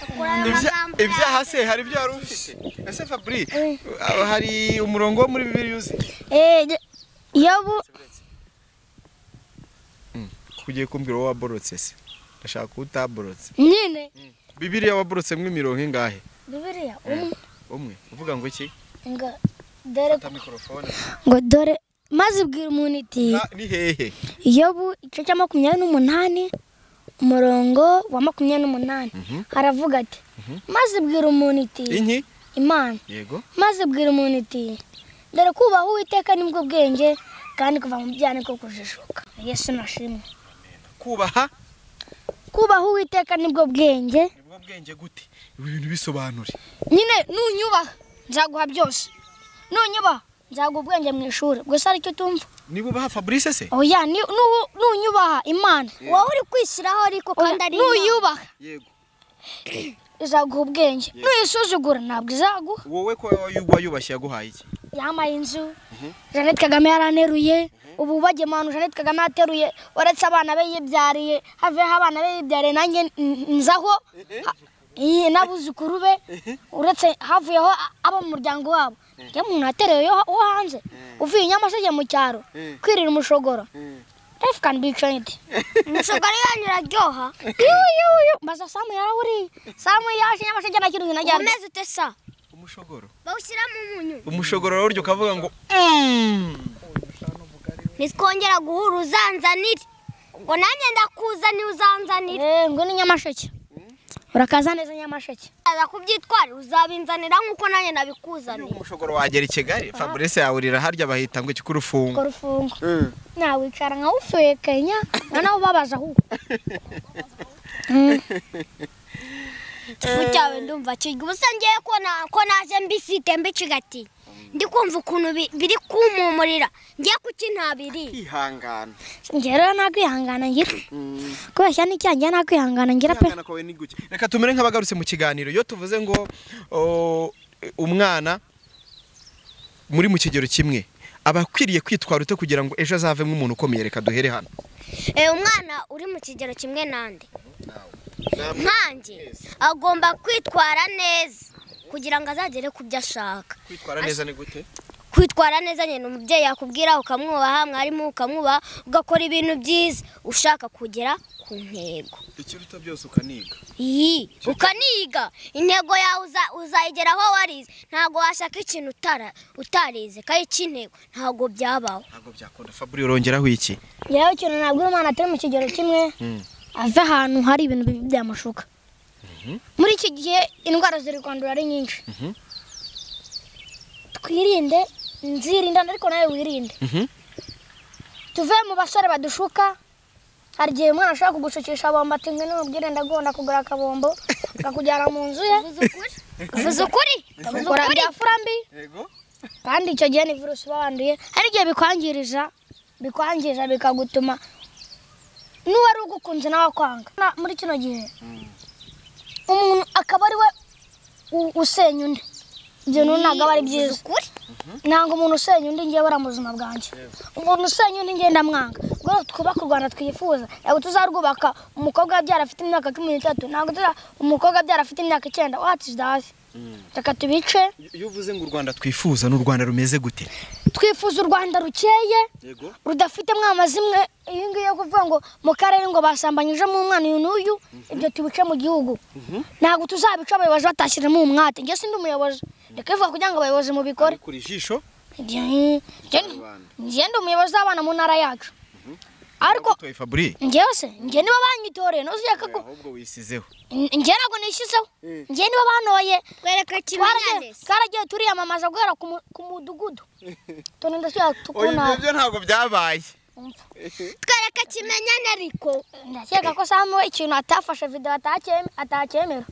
rekura ayo magambo ibyaha se hari ibyo wari ufite ese fabri uh, hari umurongo wo muri bibiri uzi Eh, de- yobu kugiye kumbwira wowe waborotse se ndashaka ko utaborotse nyine bibiriya waborotsemo imirongo ingahe bibiliya umwe umwe uvuga ngo iki ngo dore fata mikorofone ngo dore maze ibwira umuntu iti Ah, ni hehe yobu igice cya makumyabiri n'umunani umurongo wa makumyabiri n'umunani haravuga ati maze ibwira umuntu iti inki imana yego maze ibwira umuntu iti dore kubaha uwiteka nibwo bwenge kandi kuva mu byaha niko kujijuka yesu nashimwe kubaha kubaha uwiteka nibwo bwenge nibwo bwenge gute ibi bintu bisobanure nyine nunyubaha nzaguha byose nunyubaha nzaguha ubwenge mu ishuri gusa hari icyo utumva niba ubaha fabrice se oya ni- nu- nunyubaha imana wowe uri kwishyiraho ariko kandi ari imana. nuyubaha yego izaguha ubwenge nuyisuzugura ntabwo izaguha wowe ko wayubashye yaguhaye iki yambaye inzu jeannette kagame yaraneruye ubu bagiye mu hantu jeannette kagame yateruye uretse abana be yibyariye haveho abana be yibyariye nanjye n- nzaho Ha- iye, n'abuzukuru be uretse havuyeho a- abo mu muryango wabo njye umuntu yateruye yo- wo hanze uvuye i nyamasege mu cyaro kwirira umushogoro life can be changed umushogoro yanyu uraryoha yuyuyu mbaza samu yarawuriye samu yaje nyamasege nta kintu kinajyana umeze ute sa umushogoro bawushyiramo umunyu umushogoro uryo ukavuga ngo nitwongera guhura uzanzanire ngo nanjye ndakuzanira uzanzanire Eh, ngo ni nyamasheke urakaza neza nyamasheke aza kubyitwara uzabinzanira nk'uko nanjye nabikuzaniye umushogoro wagera i kigali fabrice yawurira harya bahita ngo iki kurufunga kora ufungo nawicara nkawufekenya noneho ubabaza aho ifu cyawe ndumva kirya ubusa ngewe ko na- ko naje mbifite mbicigatiye ndi kumva ukuntu bi- biri kumpumurira ngiye kuki ntabiriye kwihangana njye rero nakwihangana ngira kubeshya n'icyanjye nakwihangana ngira pe kwihangana kwawe ni guke reka tumere nk'abagarutse mu kiganiro iyo tuvuze ngo oh, umwana muri mu kigero kimwe aba akwiriye kwitwara ute kugira ngo ejo azavemo umuntu ukomeye reka duhere hano Eh, umwana uri mu kigero kimwe nande nkanjye agomba kwitwara neza kugira ngo azagere ku byo ashaka kwitwara neza ni gute kwitwara neza nyine umubyeyi yakubwira ukamwubaha mwarimu ukamwubaha ugakora ibintu byiza ushaka kugera ku ntego ikiruta byose ukaniga iyi ukaniga intego yawe uza- uzayigeraho warize ntabwo washaka ikintu utara- utarize kayiki intego ntabwo byabaho ntabwo byakunda fabri urongeraho iki yewe ikintu nabwira umwana atari mu kigero kimwe ave ahantu hari ibintu bibi byamushuka muri iki gihe indwara ziri kwandura ari nyinshi twirinde nzirindane ariko nawe wirinde Mhm. tuve mu basore badushuka hari igihe umwana ashobora kugushukisha bombo ati ngwino umubwire ndagomba kugura akabombo akakujyana mu nzu ye uvuze ukuri ukora byafura mbi yego kandi icyo gihe ni virusi uba wanduye hari igihe bikwangiriza bikwangiriza bikagutuma n'uwari ugukunze nawe akwanga Na- muri kino gihe umuntu akaba ari we u- usenya undi ibyo rero ntabwo aba ari byiza ukuri nanga umuntu usenya undi ngewe ari muzima bwanjye umuntu usenya undi ngewe ndamwanga ubwo rero twubake u rwanda twifuza ntabwo tuzarwubaka umukobwa yabyara afite imyaka cumi n'itatu ntabwo tuza umukobwa yabyara afite imyaka icyenda wati izi reka tubice iyo uvuze ngo u rwanda twifuza ni u rwanda rumeze gute twifuza u rwanda rukeye yego rudafite mwama zimwe iyi ngiyi yo kuvuga ngo mu karere ngo basambanyijemo umwana uyu n'uyu ibyo tubice mu gihugu ntabwo tuzabica abayobozi batashyiramo umwate njye sindi umuyobozi reka bivuga kugira ngo abayobozi mubikore kuri ijisho Njye- njye ndi umuyobozi w'abana mu ntara yacu ariko utoye faburi njyewe se njye niba banyitoreye ntuzireka ko ahubwo wisizeho njye ntabwo nishyizeho njye niba banoye twereka twaragiye twaragiye turiyamamaza guhera ku mu- ku mudugudu turinda tukuna byo ntabwo byabaye twereka kimenyane ariko ndakeka ko samu we ikintu atafashe videwo atacyeme- atacyemera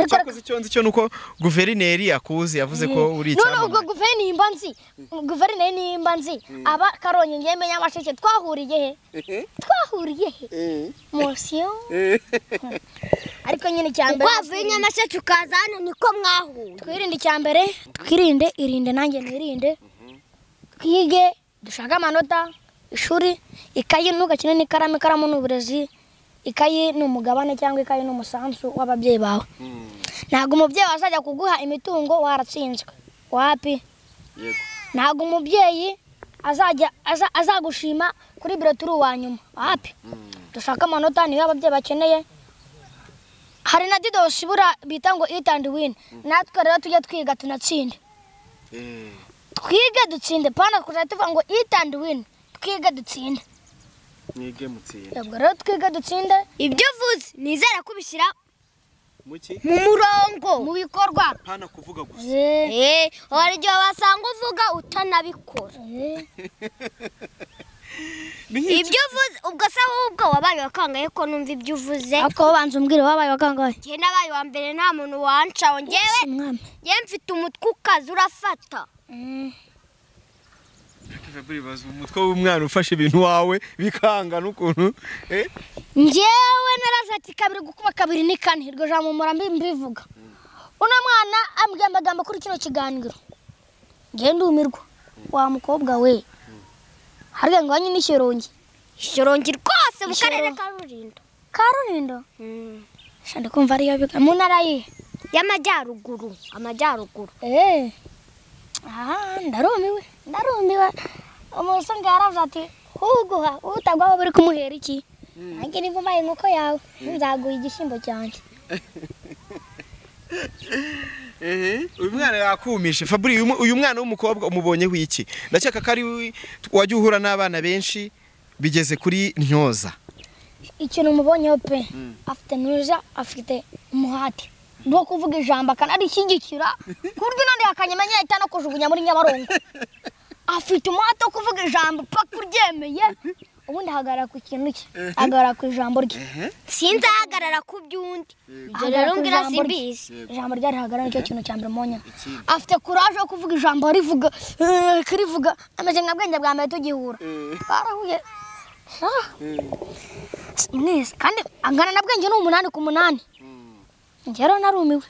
cyakoze icyo nzi cyo ni uko guverineri akuzi yavuze ko uri none ubwo icyamamare guverineri nimba nzi guverineri nimba nzi aba karongi njye menyamasheke twahuriye he twahuriye he mosiyo ariko nyine icyambere wavuye nyamasheke ukaza hano niko mwahuye twirinde icyambere twirinde irinde nanjye nirinde twige dushake amanota ishuri ikayi ntugakine n'ikaramu ikaramu ni uburezi ikayi ni umugabane cyangwa ikayi ni umusanzu w'ababyeyi bawe ntabwo umubyeyi wazajya kuguha imitungo waratsinzwe wapi ntabwo umubyeyi azajya aza- azagushima kuri biro turi uwa nyuma wapi dushake amanota niyo ababyeyi bakeneye hari na didosi ibura bita ngo it and win natwe rero tujye twiga tunatsinde twige dutsinde pana kujya tuvuga ngo it and win twige dutsinde mwige mutsinda ubwo rero twige dutsinde ibyo uvuze nizere ko ubishyira muki mu murongo mu bikorwa pana kuvuga gusa Eh, Eh, hari igihe wasanga uvuga utanabikora eh, ibyo uvuze ubwo se wowe ubwo wabaye wakangaye ko numva ibyo uvuze ariko babanza umbwire wabaye wakangaye njye nabaye uwa mbere nta muntu wancaho njyewe Si mwami njyewe mfite umutwe ukaza urafata baza umutwe w'umwana ufashe ibintu wawe bikangana ukuntu eh njyewe naraje ati kabiri gukuba kabiri ni kane iryo jambo mpora mbi- mbivuga uno mwana ambwambagamba kuri kino kiganiro njyewe ndumirwa wa mukobwa we harya ngo wanye n'ikirongi ishyorongi rwose mu Ishyoro. karere ka rulindo karurindo shandi kumva ariyo biga mu ntara ye y'amajyaruguru amajyaruguru eee aha ndarumiwe ndarumiwe umusonga yaravuze ati uguha utagwaho buri kumuhera iki nanjye niba ubaye inkoko yawe nzaguha igishyimbo cyanjye uyu mwana yakumishe faburi uyu mu- uyu mwana w'umukobwa umubonyeho iki ndakeka ko ari we- wajya uhura n'abana benshi bigeze kuri ntyoza ikintu umubonyeho pe afite nuza afite umuhati rwo kuvuga ijambo akanarishigikira ku buryo none yakanyemenya ahita no kujugunya muri nyabarongo afite umuhati wo kuvuga ijambo paka uryemeye ubundi ahagarara ku kintu cye ahagarara ku ijambo rye sinzahagarara ku by'undi ibyo Ahagarara rero ku mbwira ijambo rye. simbizi ijambo rye rihagarara nicyo kintu cya mbere mponya afite kuraje yo kuvuga ijambo arivuga kirivuga ameze nka bwenge bwa mbere tugihura twarahuye Ah. mwese kandi angana na bwenge ni umunani ku munani njye rero narumiwe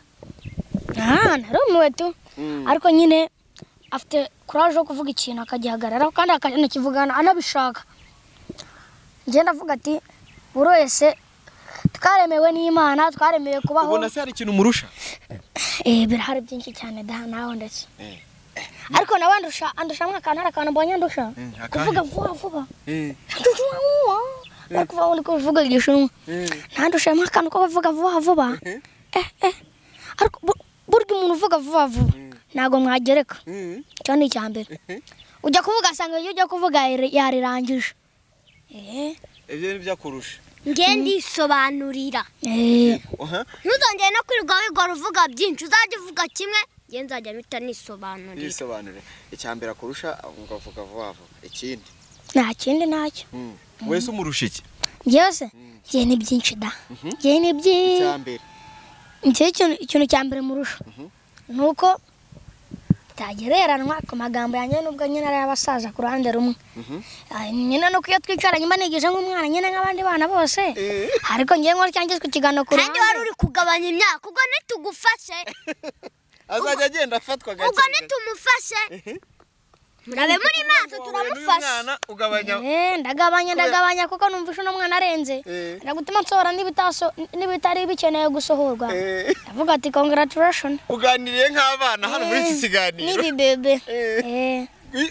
Ah, narumiwe tu ariko nyine afite kuraje yo kuvuga ikintu akagihagararaho kandi akanakivugana anabishaka njye ndavuga ati buri wese twaremewe n'imana twaremewe kubaho ubona se hari ikintu umurusha Eh, birahari byinshi cyane da nawe ndetse ariko nawe andusha andusha mwa akantu hari akantu mbonye andusha akahe? kuvuga vuba vuba Andusha vuba. ariko uba uri kuvuga igishinwa ntandusha mwa akantu ko kuvuga vuba vuba eh eh ariko bu- burya umuntu uvuga vuba vuba ntabwo mwagereka icyo ni icya mbere ujya kuvuga asanga iyo ujya kuvuga yari- yarirangije eh ibyo ni ibyakurusha nge ndisobanurira eh ntuzongere no kwirirwa wigora uvuga byinshi uzajya uvuga kimwe nge nzajya mpita nisobanurira yisobanure icya mbere akurusha ukavuga vuba vuba ikindi nta kindi ntacyo wese umurusha iki njyewe se njyewe ni byinshi da njyewe ni byinshi icya mbere njyewe ikintu ikintu cya mbere murusha ni uko bitagereranwa ku magambo yanjye nubwo nyine ari abasaza ku ruhande rumwe Ah, nyine nuko iyo twicaranye mba nigize nk'umwana nyine nk'abandi bana bose ariko njyewe nkora cyangizwe ikiganiro ku kandi wari ruhande uri kugabanya imyaka ubwo ntitugufashe azajya agenda afatwa gake ubwo nitumufashe murabe muri maso turamufasha ugabanya Eh, ndagabanya ndagabanya kuko numva uno mwana arenze Eh. ndagutuma nsohora n'ibitaso n'ibitari bikeneye gusohorwa Eh, avuga ati congratulation uganiriye nk'abana hano muri iki kiganiro n'ibibebe Eh, eh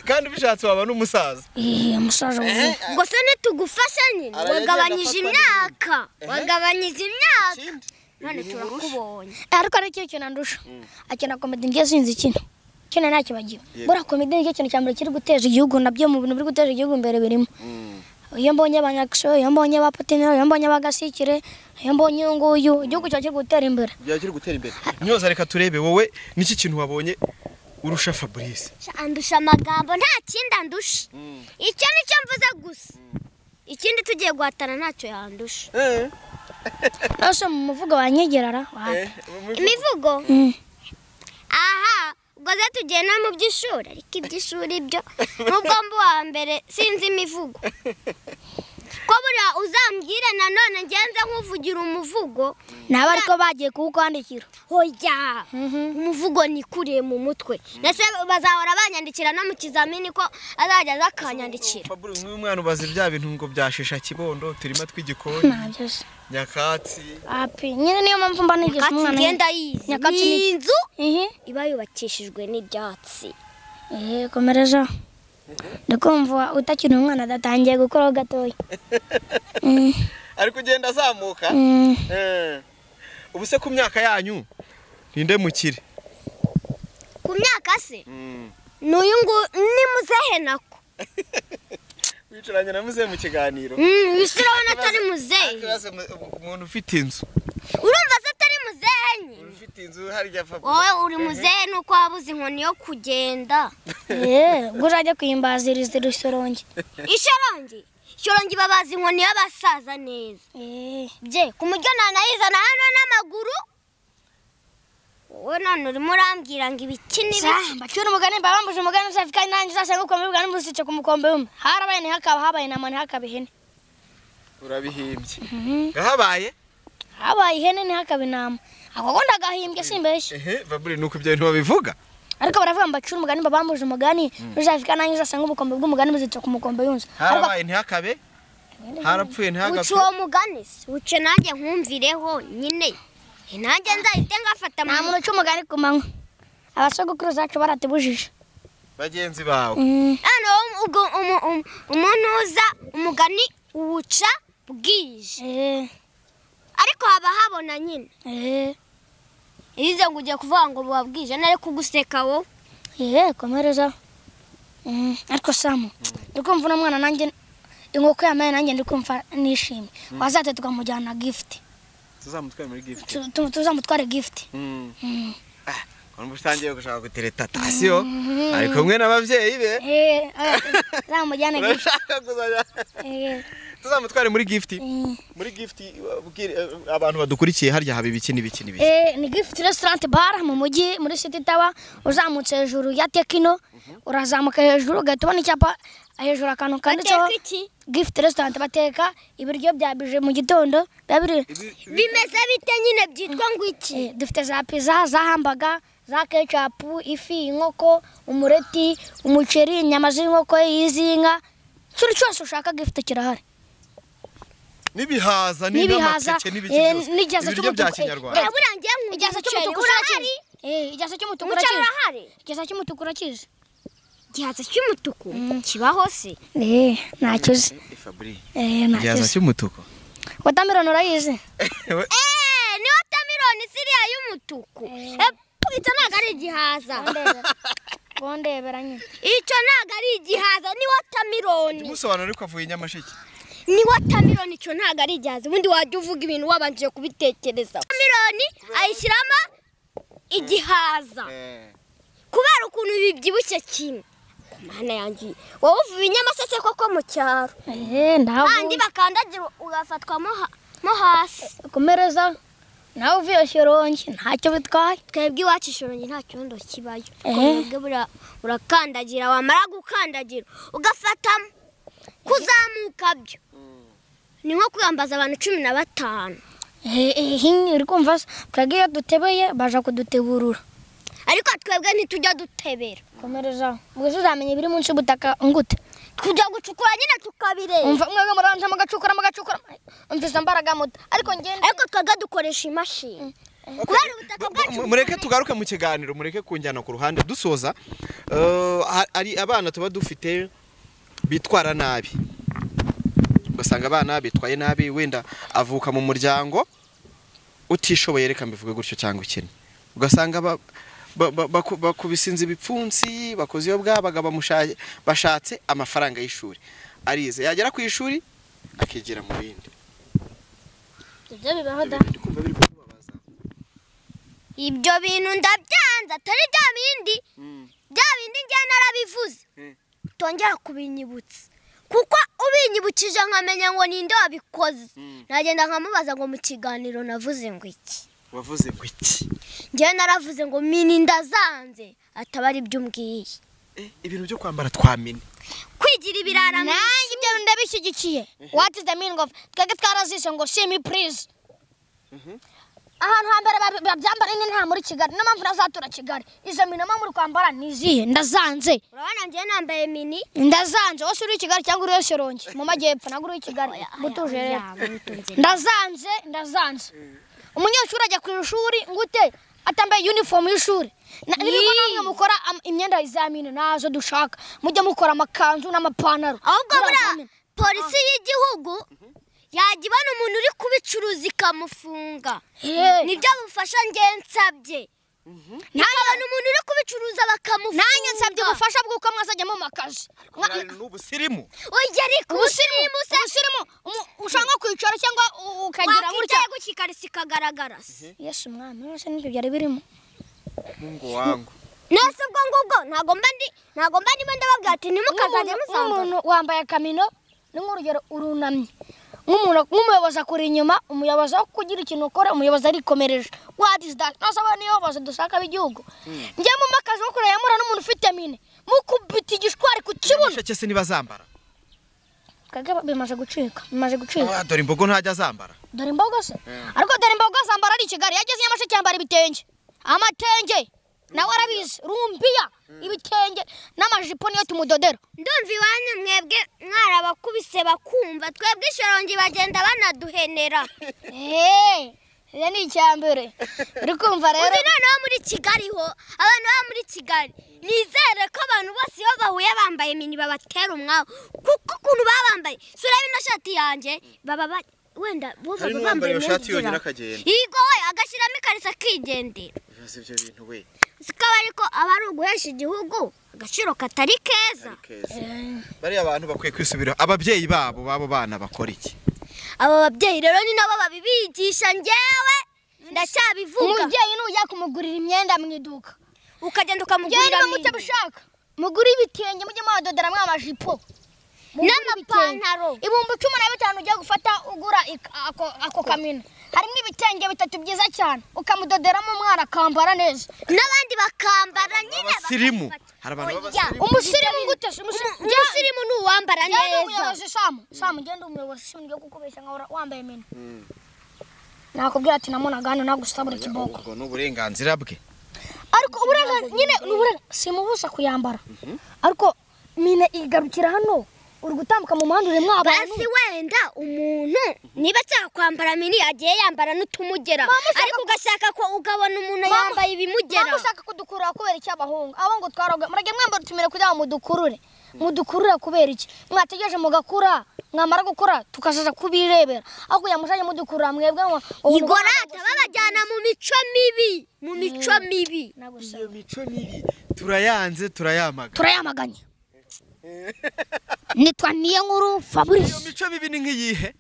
kandi ubishatse waba n'umusaza eh, umusaza wuzuye ubwo se nitugufasha nyine Aragenda wagabanyije afatwa imyaka wagabanyije imyaka Ikindi, none turakubonye ariko hari ikintu kintu andusha akina komedi ngiye sinzi ikina kino ntakibagiwe buriya komedi nicyo kintu cya mbere kiri guteza igihugu nabyo mu bintu biri guteza igihugu imbere birimo iyo mbonye abanyakisho iyo mbonye ba patinero iyo mbonye abagasikire iyo mbonye uyu nguyu igihugu cyawe kiri gutera imbere byaba kiri gutera imbere nyoza reka turebe wowe niki kintu wabonye urusha fabrice andusha amagambo nta kindi andusha icyo nicyo mvuze gusa ikindi tugiye guhatana ntacyo yandusha nose mu muvugo wanyegerara wahata imivugo aha ubwo rero tugiye no mu by'ishuri ariko iby'ishuri byo nubwo mba uwa mbere sinzi imivugo ko buriya uzambwire nanone ngenze nk'uvugira umuvugo naba ariko bagiye kuwukwandikira hoya umuvugo nikuriye mu mutwe ndetse bazahora banyandikira no mu kizamini ko azajya aza akanyandikira fabrice nk'uyu mwana ubaza bya bintu ngo byashisha kibondo turima tw'igikoni ntabyose nyakatsi api nyine niyo mpamvu mba nigisha nyakatsi umwana ngenda yizi Nyakatsi ni ni- inzu ihi iba yubakishijwe n'ibyatsi eh komereza ndakumva utakiri umwana adatangiye gukuraho gatoya Mm, ariko ugenda azamuka mm. Eh. ubu se ku myaka yanyu ninde mukire ku myaka se n'uyu nguyu ni muzehe nako wicaranye na muze mu kiganiro bisa urabona atari muzehe Akibaza mu- umuntu ufite inzu urumva se atari muzehe nyine ufite inzu harya fabrice wowe uri muzehe nuko wabuze inkoni yo kugenda Eh, ubwo uzajya kuyimbaziriza isorongi ishorongi ishorongi babaza inkoni y'abasaza neza bye ku muryo ntanayizana hano n'amaguru wowe none urimo urambwira ngo ibiki n'ibiki mbacura umugani mba bambuje umugani usafi kandi nanjye uzasanga ukombe bwa n'umusice ku mukombe w'umwe harabaye ntihakaba habaye intama ntihakaba ihene urabihimbye gahabaye habaye ihene ntihakaba intama ako ko ndagahimbye simbeshye ehe fabrice nuko ibyo bintu babivuga ariko baravuga ngo mbacure umugani mba bambuje umugani usafi kandi nanjye uzasanga ubukombe bw'umugani musice ku mukombe w'inzu ariko harabaye ntihakabe harapfuye uca ntihagapfe uwo mugani se uce nanjye nkumvireho nyine nanjye nzahite ngafata mu nta muntu uca umugani ku manywa abasogokuru zacu baratubujije bagenzi bawe hano ubwo umu- umu- umuntu uza umugani uwuca bwije Eh, ariko haba habona nyine eh, irize ngo ugiye kuvuga ngo buba bwije nari kuguseka wowe eh, komereza Mm, ariko samu ndi kumva uno mwana nanjye inkoko yamaye nanjye ndi kumva nishimye wazate tukamujyana gift tuzamutware muri gift Tu- tu- tuzamutware gift Mm. ubu utangiye gushaka guteretatasiyo ari kumwe n'ababyeyi be Eh, eh, zamujyana gift urashaka kuzajya Eh, tuzamutware muri gift mm. muri gift ubwire abantu badukurikiye harya haba ibiki n'ibiki n'ibiki Eh, ni gift restaurant bar mu mujyi muri city tower uzamutse hejuru ya tekino urazamuka hejuru ugahita ubona icyapa hejuru akantu kanditseho gift restaurant bateka ibiryo bya bije mu gitondo biba biri bimeze bite nyine byitwa ngo iki Eh, dufite za pizza za hambaga za kecapu ifi inkoko umureti umuceri inyama z'inkoko iz'inka ikindi cyose ushaka gifite kirahari n'ibihaza n'ibihaza n'amateke n'ibiki eh, byose n'igihaza ibiryo bya cy'umutuku, eh, kinyarwanda eh, burangiye nk'ugiye igihaza umuceri cy'umutuku urahari urakizi Eh, igihaza cy'umutuku umuceri urakizi urahari igihaza cy'umutuku urakizi igihaza cy'umutuku kibaho se eh ntacyo uzi eh ntacyo igihaza uzi cy'umutuku watermelon urayizi eee ni watermelon siriya y'umutuku Epu, icyo ntabwo ari igihaza kondebera nyine icyo ntabwo ari igihaza ni watermelon musobanura ariko avuye nyamasheke ni watermelon icyo ntabwo ari igihaza ubundi wajya uvuga ibintu wabanje kubitekereza watermelon ayishyiramo igihaza kubera ukuntu bibyibushye kimwe ku mana yanjye wowe uvuye inyamaseke koko mu cyaro eh kandi ndavuye bakandagira ugafatwa mo ha- mo hasi komereza nawe uvuye shirongi ntacyo bitwaye twebwe iwacu ishorongi nta cyondo kibayo Eh. twebwe buriya urakandagira wamara gukandagira ugafatamo kuzamuka byo ni nko kwiyambaza abantu cumi na batanu eh eh, uri kumva se twebwe iyo dutebeye baje kuduteburura ariko twebwe ntitujya dutebera komereza ubwo se uzamenya ibiri munsi y'ubutaka ngute tujya gucukura nyine tukabireba umva mwebwe muranje mugacukura mugacukura umvise mbaraga muto ariko ngende ariko twebwe dukoresha imashini kubera ubutaka bwacu mureke tugaruke mu kiganiro mureke kunjyana ku ruhande dusoza eh, ha- hari abana tuba dufite bitwara nabi ugasanga abana bitwaye nabi wenda avuka mu muryango utishoboye reka mbivuge gutyo cyangwa ikene ugasanga ba- ba- ba- baku- bakubisinze ibipfunsi bakoze iyo bwabaga bamusha- bashatse amafaranga y'ishuri arize yagera ku ishuri akigira mu bindi ibyo bibaho da Ndi kumva biri kukubabaza. ibyo bintu ndabyanze atari bya bindi bya bindi njye narabivuze Mm. utongera kubinyibutsa kuko ubinyibukije nkamenya ngo ninde wabikoze Mm. nagenda nkamubaza ngo mu kiganiro navuze ngo iki wavuze ngo iki njyewe naravuze ngo mini ndazanze ataba ari byo umbwiye Eh, ibintu byo kwambara twamini kwigira ibirara mu nanjye ibyo bintu ndabishyigikiye what is the meaning of twebwe twarazise ngo simi please ahantu hambere ba- babyambara nyine nta muri kigali niyo mpamvu nazatura kigali izo mino mba muri kwambara ni izihe ndazanze urabona njyewe nambaye mini ndazanze wose uri i kigali cyangwa uri wese rongi mu majyepfo ntabwo uri i kigali butuje rero ndazanze ndazanze umunyeshuri ajya ku ishuri ngute atambaye uniform y'ishuri Na- n'ibigo namwe mukora am- imyenda ya izamini nazo dushaka mujya mukora amakanzu n'amapantaro ahubwo Muri buriya examen. polisi y'igihugu yajya ibona umuntu uri kubicuruza ikamufunga Hey. nibyo bufasha njyewe nsabye nikabona umuntu uri kubicuruza bakamufunga nanjye nsabye ubufasha bw'uko mwazajya mu makazi Mwa- n'ubusirimu ujya ariko ubusirimu ubusirimu umu- ushaka kwicara cyangwa u- ukagira gutya wakwicaye gukikarisa ikagaragara se yesu umwami none se n'ibyo byari birimo mungu wangu nese ubwo ngubwo ntago mba ndi ntago mba ndimo ndababwira ati ntimukazajya Nk'umuntu- musanga nk'umuntu wambaye akamino ni nk'urugero urunamye nk'umuntu nk'umuyobozi akuri inyuma umuyobozi aho kugira ikintu ukora umuyobozi arikomereje what is that nasaba niyo bose dushaka b'igihugu njye mu makazi ko kureba mura n'umuntu ufite mine mukubita igishwari ku kibuno gisheke se niba zambara kage bimaze gucika bimaze gucika Ah, dore imbogo ntajya zambara dore imboga se ariko dore imboga zambara ari i kigali yageze nyamasheke yambara ibitenge amatenge nawe arabizi rumbiya ibitenge n'amajipo niyo tumudodera ndumva iwanyu mwebwe mwarabakubise bakumva twebwe ishorongi bagenda banaduhenera Eee, iyo ni icya mbere uri kumva rero uzi noneho muri kigali ho abantu baba muri kigali nizere ko abantu bose iyo bahuye bambaye mini babatera umwabo kuko ukuntu baba bambaye si ureba ino shati yanjye baba ba- wenda bo Hari baba n'uwambaye bambaye iyo shati yonyine imyenda akagenda. yego we agashyiramo ikariso akigendera bibaza ibyo bintu we sikaba ariko aba ari uguhesha igihugu agaciro katari keza keza bariya abantu bakwiye kwisubira ababyeyi babo babo bana bakora iki abo babyeyi rero ni nabo babibigisha njyewe ndacyabivuga umubyeyi nujya kumugurira imyenda mu iduka ukagenda njyewe ukamugurira niba mini mutabishaka mugure ibitenge mujye muhadoderamo amamajipo n'amapantaro ibihumbi cumi na bitanu ugiye gufata ugura ik- ako- ako kamina harimo ibitenge bitatu byiza cyane ukamudoderamo umwana akambara neza n'abandi bakambara nyine abasirimu bakabifata. hari abantu Oya. b'abasirimu umusirimu gute se umusirimu umusirimu ni uwambara njyewe ndi neza umuyobozi samu samu njyewe ndi umuyobozi simu njye kukubeshya nkahora wambaye mini nakubwira ati namunaga hano nagusabura ikiboko ubwo ni uburenganzira bwe ariko uburenganzira nyine ni uburenganzira simubusa kuyambara ariko mine igarukira hano uri gutambuka mu muhanda uri mwabana basi wenda umuntu niba ashaka kwambara mini yagiye yambara n'utumugera ariko ugashaka ko ugabona umuntu yambaye ibimugera mpamvu ushaka kudukurura kubera iki abahungu abo ngo twaroga murage mwambara utumire kugira ngo mudukurure mudukurure kubera iki mwategereje mugakura mwamara gukura tukazaza kubirebera ariko yamushanye mudukurura mwebwe ngo ubu igorata babajyana mu mico mibi mu mico mibi nagusaba. iyo mico mibi turayanze turayamaga turayamaganye nitwa niyo nkuru fabrice iyo mico mibi ni nk'iyihe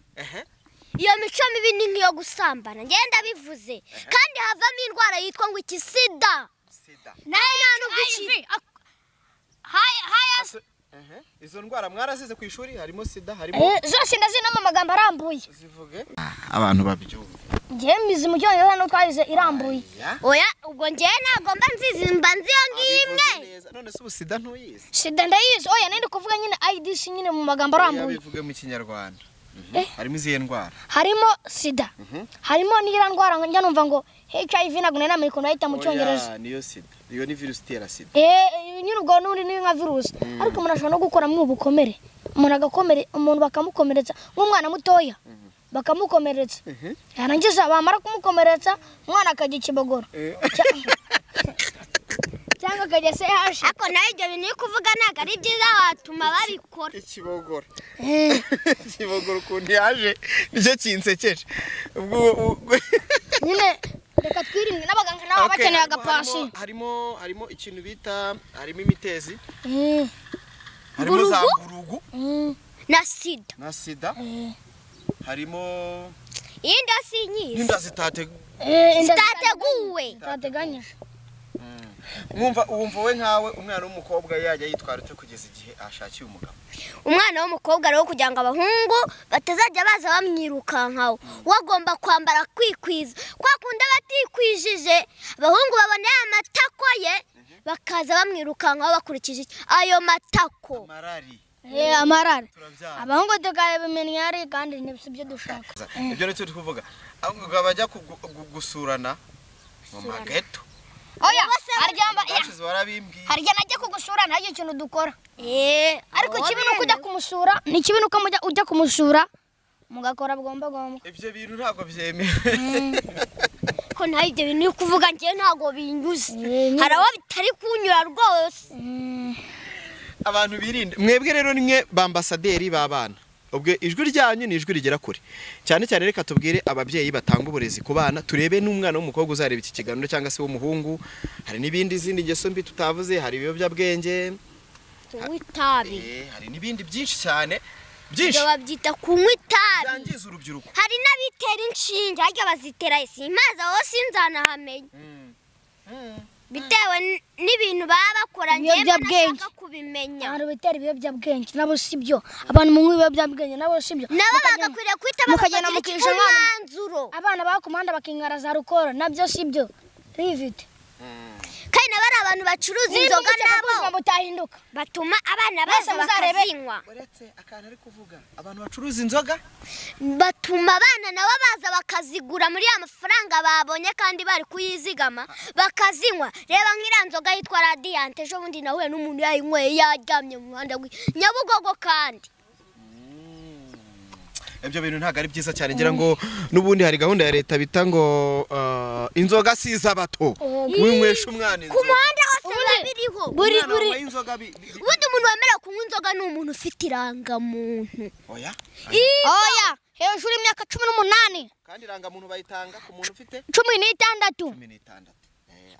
iyo mico mibi ni nk'iyo gusambana ngenda bivuze kandi havamo indwara yitwa ngo iki sida sida nayo nta nubwo ikiri izo ndwara mwarazize ku ishuri harimo sida harimo Eh, zose ndazina mu magambo arambuye zivuge abantu babyumva njyewe mizi mu cyongereza no twayize irambuye oya ubwo njyewe ntabwo mba nzizi mba nzi iyo ngiyo imwe Abivuze neza. none se ubu sida ntuyizi sida ndayizi oya nari ndi kuvuga nyine idc nyine mu magambo arambuye bivuge mu kinyarwanda Mhm. Eh. harimo izihe ndwara harimo sida harimo n'iriya ndwara njya numva ngo hiv ntabwo nari namenye ukuntu bayita mu cyongereza Oya, niyo sida iyo ni virusi itera sida Eh, nyine ubwo n'ubundi ni nka virusi ariko umuntu ashobora no gukuramo ubukomere umuntu agakomere umuntu bakamukomeretsa nk'umwana mutoya bakamukomeretsa Mhm. yarangiza bamara kumukomeretsa umwana akajya ikibogoro Cya- cyangwa akajya se hashi ariko nawe ibyo bintu uri kuvuga ntabwo ari byiza watuma babikora ikibogoro ikibogoro ukuntu yaje nicyo kinsekeje ubwo ubwo- nyine reka twirinde n'abaganga nabo baba Okay, bakeneye harimo- agapasi harimo- harimo harimo ikintu bita harimo imitezi Eh, harimo za Mburugu? mburugu mm. na sida na sida harimo iyi nda si nyizi n'inda zitate Eh, inda zitateguwe zitateganya mwumva wumva we nkawe umwana w'umukobwa yajya yitwara ute kugeza igihe ashakiye umugabo umwana w'umukobwa rero kugira ngo abahungu batazajya baza bamwirukankaho we agomba kwambara kwikwiza kwa kundi aba atikwijije abahungu baboneye amatako ye bakaza bamwirukankaho bakurikije iki? ayo matako marari Eh, amarara turabyara abahungu tukabimenya ari kandi si byo dushaka ibyo nicyo turi kuvuga ahubwo bajya kugu- gu- gusurana mu mageto oya aryamba ya bashize warabimbwiye harya najya kugusura ntacyo kintu dukora Eh, ariko ikibi ni uko ujya kumusura ni ikibi ni uko mujya- ujya kumusura mugakora bwomba bwomba ibyo bintu ntabwo byemewe ko nawe ibyo bintu uri kuvuga njyewe ntabwo binyuze Eh, ni- hari abo bitari kunyura rwose abantu birinde mwebwe rero nimwe bambasaderi b'abana ubwo ijwi ryanyu ni ijwi rigera kure cyane cyane reka tubwire ababyeyi batanga uburezi ku bana turebe n'umwana w'umukobwa uzareba iki kiganiro cyangwa se w'umuhungu hari n'ibindi izindi ngeso mbi tutavuze hari ibiyobyabwenge kunywa itabi eh, hari n'ibindi byinshi cyane ibyo byinshi babyita kunywa itabi byangiza urubyiruko hari n'abitera inshinge harya bazitera simpaza aho sinzanahamenya bitewe n- n'ibintu baba bakora njyewe Ibiyobyabwenge. nashaka kubimenya abantu bitera ibiyobyabwenge nabo si byo abantu mu ibiyobyabwenge nabo si byo nabo Mukagenda- bagakwiriye guhita mukagenda bafatira iki- mukisha umwana. umwanzuro abana baba ku muhanda bakinkara za rukoro nabyo si byo rivite kandi nabo ari abantu bacuruza inzoga nabo mutahinduka batuma abana Mwese baza muzarebe- bakazinywa uretse akantu ari kuvuga abantu bacuruza inzoga batuma abana nabo baza bakazigura muri ya mafaranga babonye kandi bari kuyizigama bakazinywa reba nk'iriya nzoga yitwa radiyanti ejo bundi nahuye n'umuntu yayinyweye yaryamye mu muhanda w'i nyabugogo kandi ibyo bintu ntabwo ari byiza cyane ngira ngo n'ubundi hari gahunda ya leta bita ngo ah, inzoga si iz'abato winywesha umwana ku inzoga muhanda hose biba biriho buri Umwana buri wanyweye inzoga bi- bi- bi- ubundi umuntu wemerewe kunywa inzoga ni umuntu ufite irangamuntu oya oya hejuru y'imyaka cumi n'umunani kandi irangamuntu bayitanga ku muntu ufite cumi n'itandatu cumi n'itandatu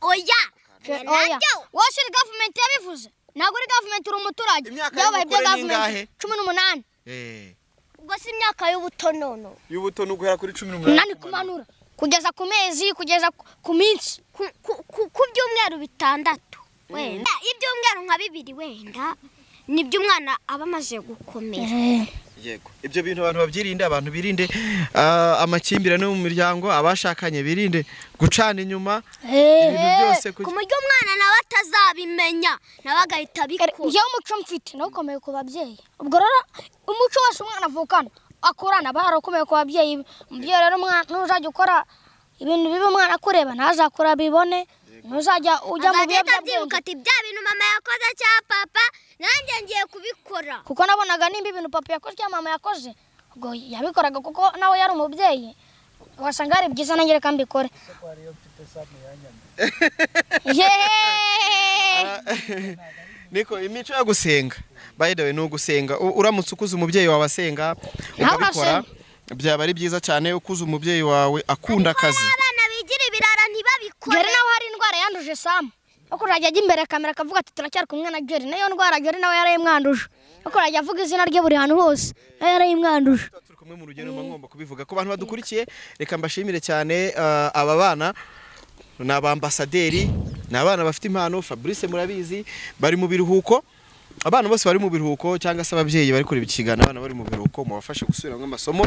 oya oya nabyo wose uri gavumenti yabivuze ntabwo uri gavumenti uri umuturage Imyaka byabaye ibya y'ubukure ni gavumenti ingahe? cumi n'umunani ubwo si imyaka y'ubuto nono y'ubuto ni uguhera kuri cumi umunani kumanura kugeza ku mezi kugeza ku- ku minsi ku- ku- ku- ku byumweru bitandatu wenda ibyumweru nka bibiri wenda nibyo umwana aba amaze gukomera yego ibyo bintu abantu babyirinde abantu birinde ah, amakimbirane yo mu miryango abashakanye birinde gucana inyuma ibintu byose ku kugira- buryo umwana nawe atazabimenya nawe agahita abikora iyo umuco mfite nawukomeye ku babyeyi ubwo rero umuco wose umwana avukana akurana aba yarakomeye ku babyeyi be umubyeyi rero umwana nuzajya ukora ibintu bibi umwana akureba ntazakura bibone ntuzajya ujya mu agahita abyibuka biyobyabwenge ati bya bintu mama yakoze cya papa nanjye ngiye kubikora kuko nabonaga nimba ibintu papa yakoze cyangwa mama yakoze ubwo yabikoraga kuko nawe yari umubyeyi wasanga ari byiza nanjye reka mbikore yeee niko imico yo gusenga by the way ni ugusenga U- uramutse ukuze umubyeyi wawe asenga Nawe ukabikora byaba ari byiza cyane ukuze umubyeyi wawe akunda akazi abana bigira ibirara ntibabikore Jori nawe hari indwara yanduje Sam. Yo kurajya ajya imbere ya kamera akavuga ati turacyari kumwe na Jori. Nayo ndwara Jori nawe yarayimwanduje. Yo kurajya avuga izina rye buri hantu hose. Nayo yarayimwanduje. Tuba turi kumwe mu rugendo mba ngomba kubivuga ku bantu badukurikiye reka mbashimire cyane ah, aba bana ni abambasaderi ni abana bafite impano fabrice murabizi bari mu biruhuko abana bose bari mu biruhuko cyangwa se ababyeyi bari kureba ikiganiro abana bari mu biruhuko mubafashe gusubiramo amasomo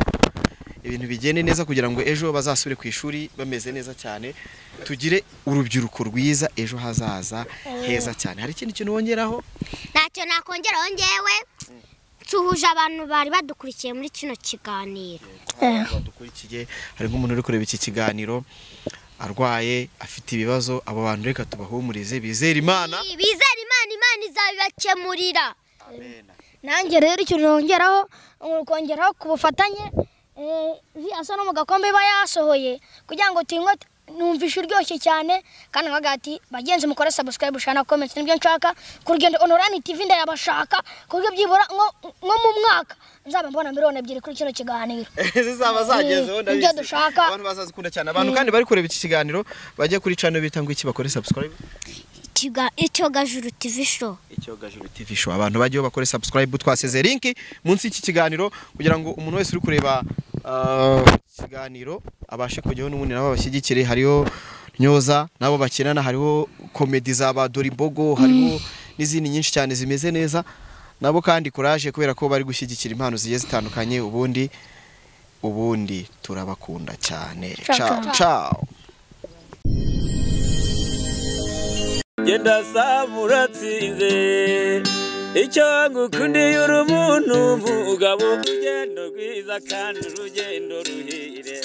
ibintu bigende neza kugira ngo ejo bazasubire ku ishuri bameze neza cyane tugire urubyiruko rwiza ejo hazaza heza cyane hari ikindi kintu wongeraho ntacyo nakongeraho ngewe nsuhuje abantu bari badukurikiye muri kino kiganiro badukurikiye hari nk'umuntu uri kureba iki kiganiro arwaye afite ibibazo abo bantu reka tubahumurize bizere imana bizere imana imana izabibakemurira nanjye rero icyo nongeraho ni ukongeraho ku bufatanye eh, asa no mu gakombe iba yasohoye kugira ngo tinywe numvishe uryoshye cyane kandi nkaga ati bagenzi mukore subscribe shana comments nibyo nshaka ku rugendo online tv ndayabashaka ku buryo byibura nko- nko mu mwaka nzaba mbona miliyoni ebyiri kuri kino kiganiro zizaba zagezeho Ni- ndabizi ibyo dushaka. abantu bazazikunda cyane abantu kandi bari kureba iki kiganiro bajya kuri channel bita ngo iki bakore subscribe Ikiga- icyogajuru tv show icyogajuru TV show abantu bajyaho bakore subscribe twaseze link munsi y'iki kiganiro kugira ngo umuntu wese uri kureba ah, ikiganiro abashe kujyaho n'ubundi nabo babashyigikire hariho nyoza nabo bakinana hariho komedi za ba Dorimbogo hariho n'izindi nyinshi cyane zimeze neza nabo kandi kuraje kubera ko bari gushyigikira impano zigiye zitandukanye ubundi ubundi turabakunda cyane Ciao, ciao ciao. ciao genda samura atsinze icyo ngukundiye uri umuntu umugabo urugendo rwiza kandi urugendo ruhire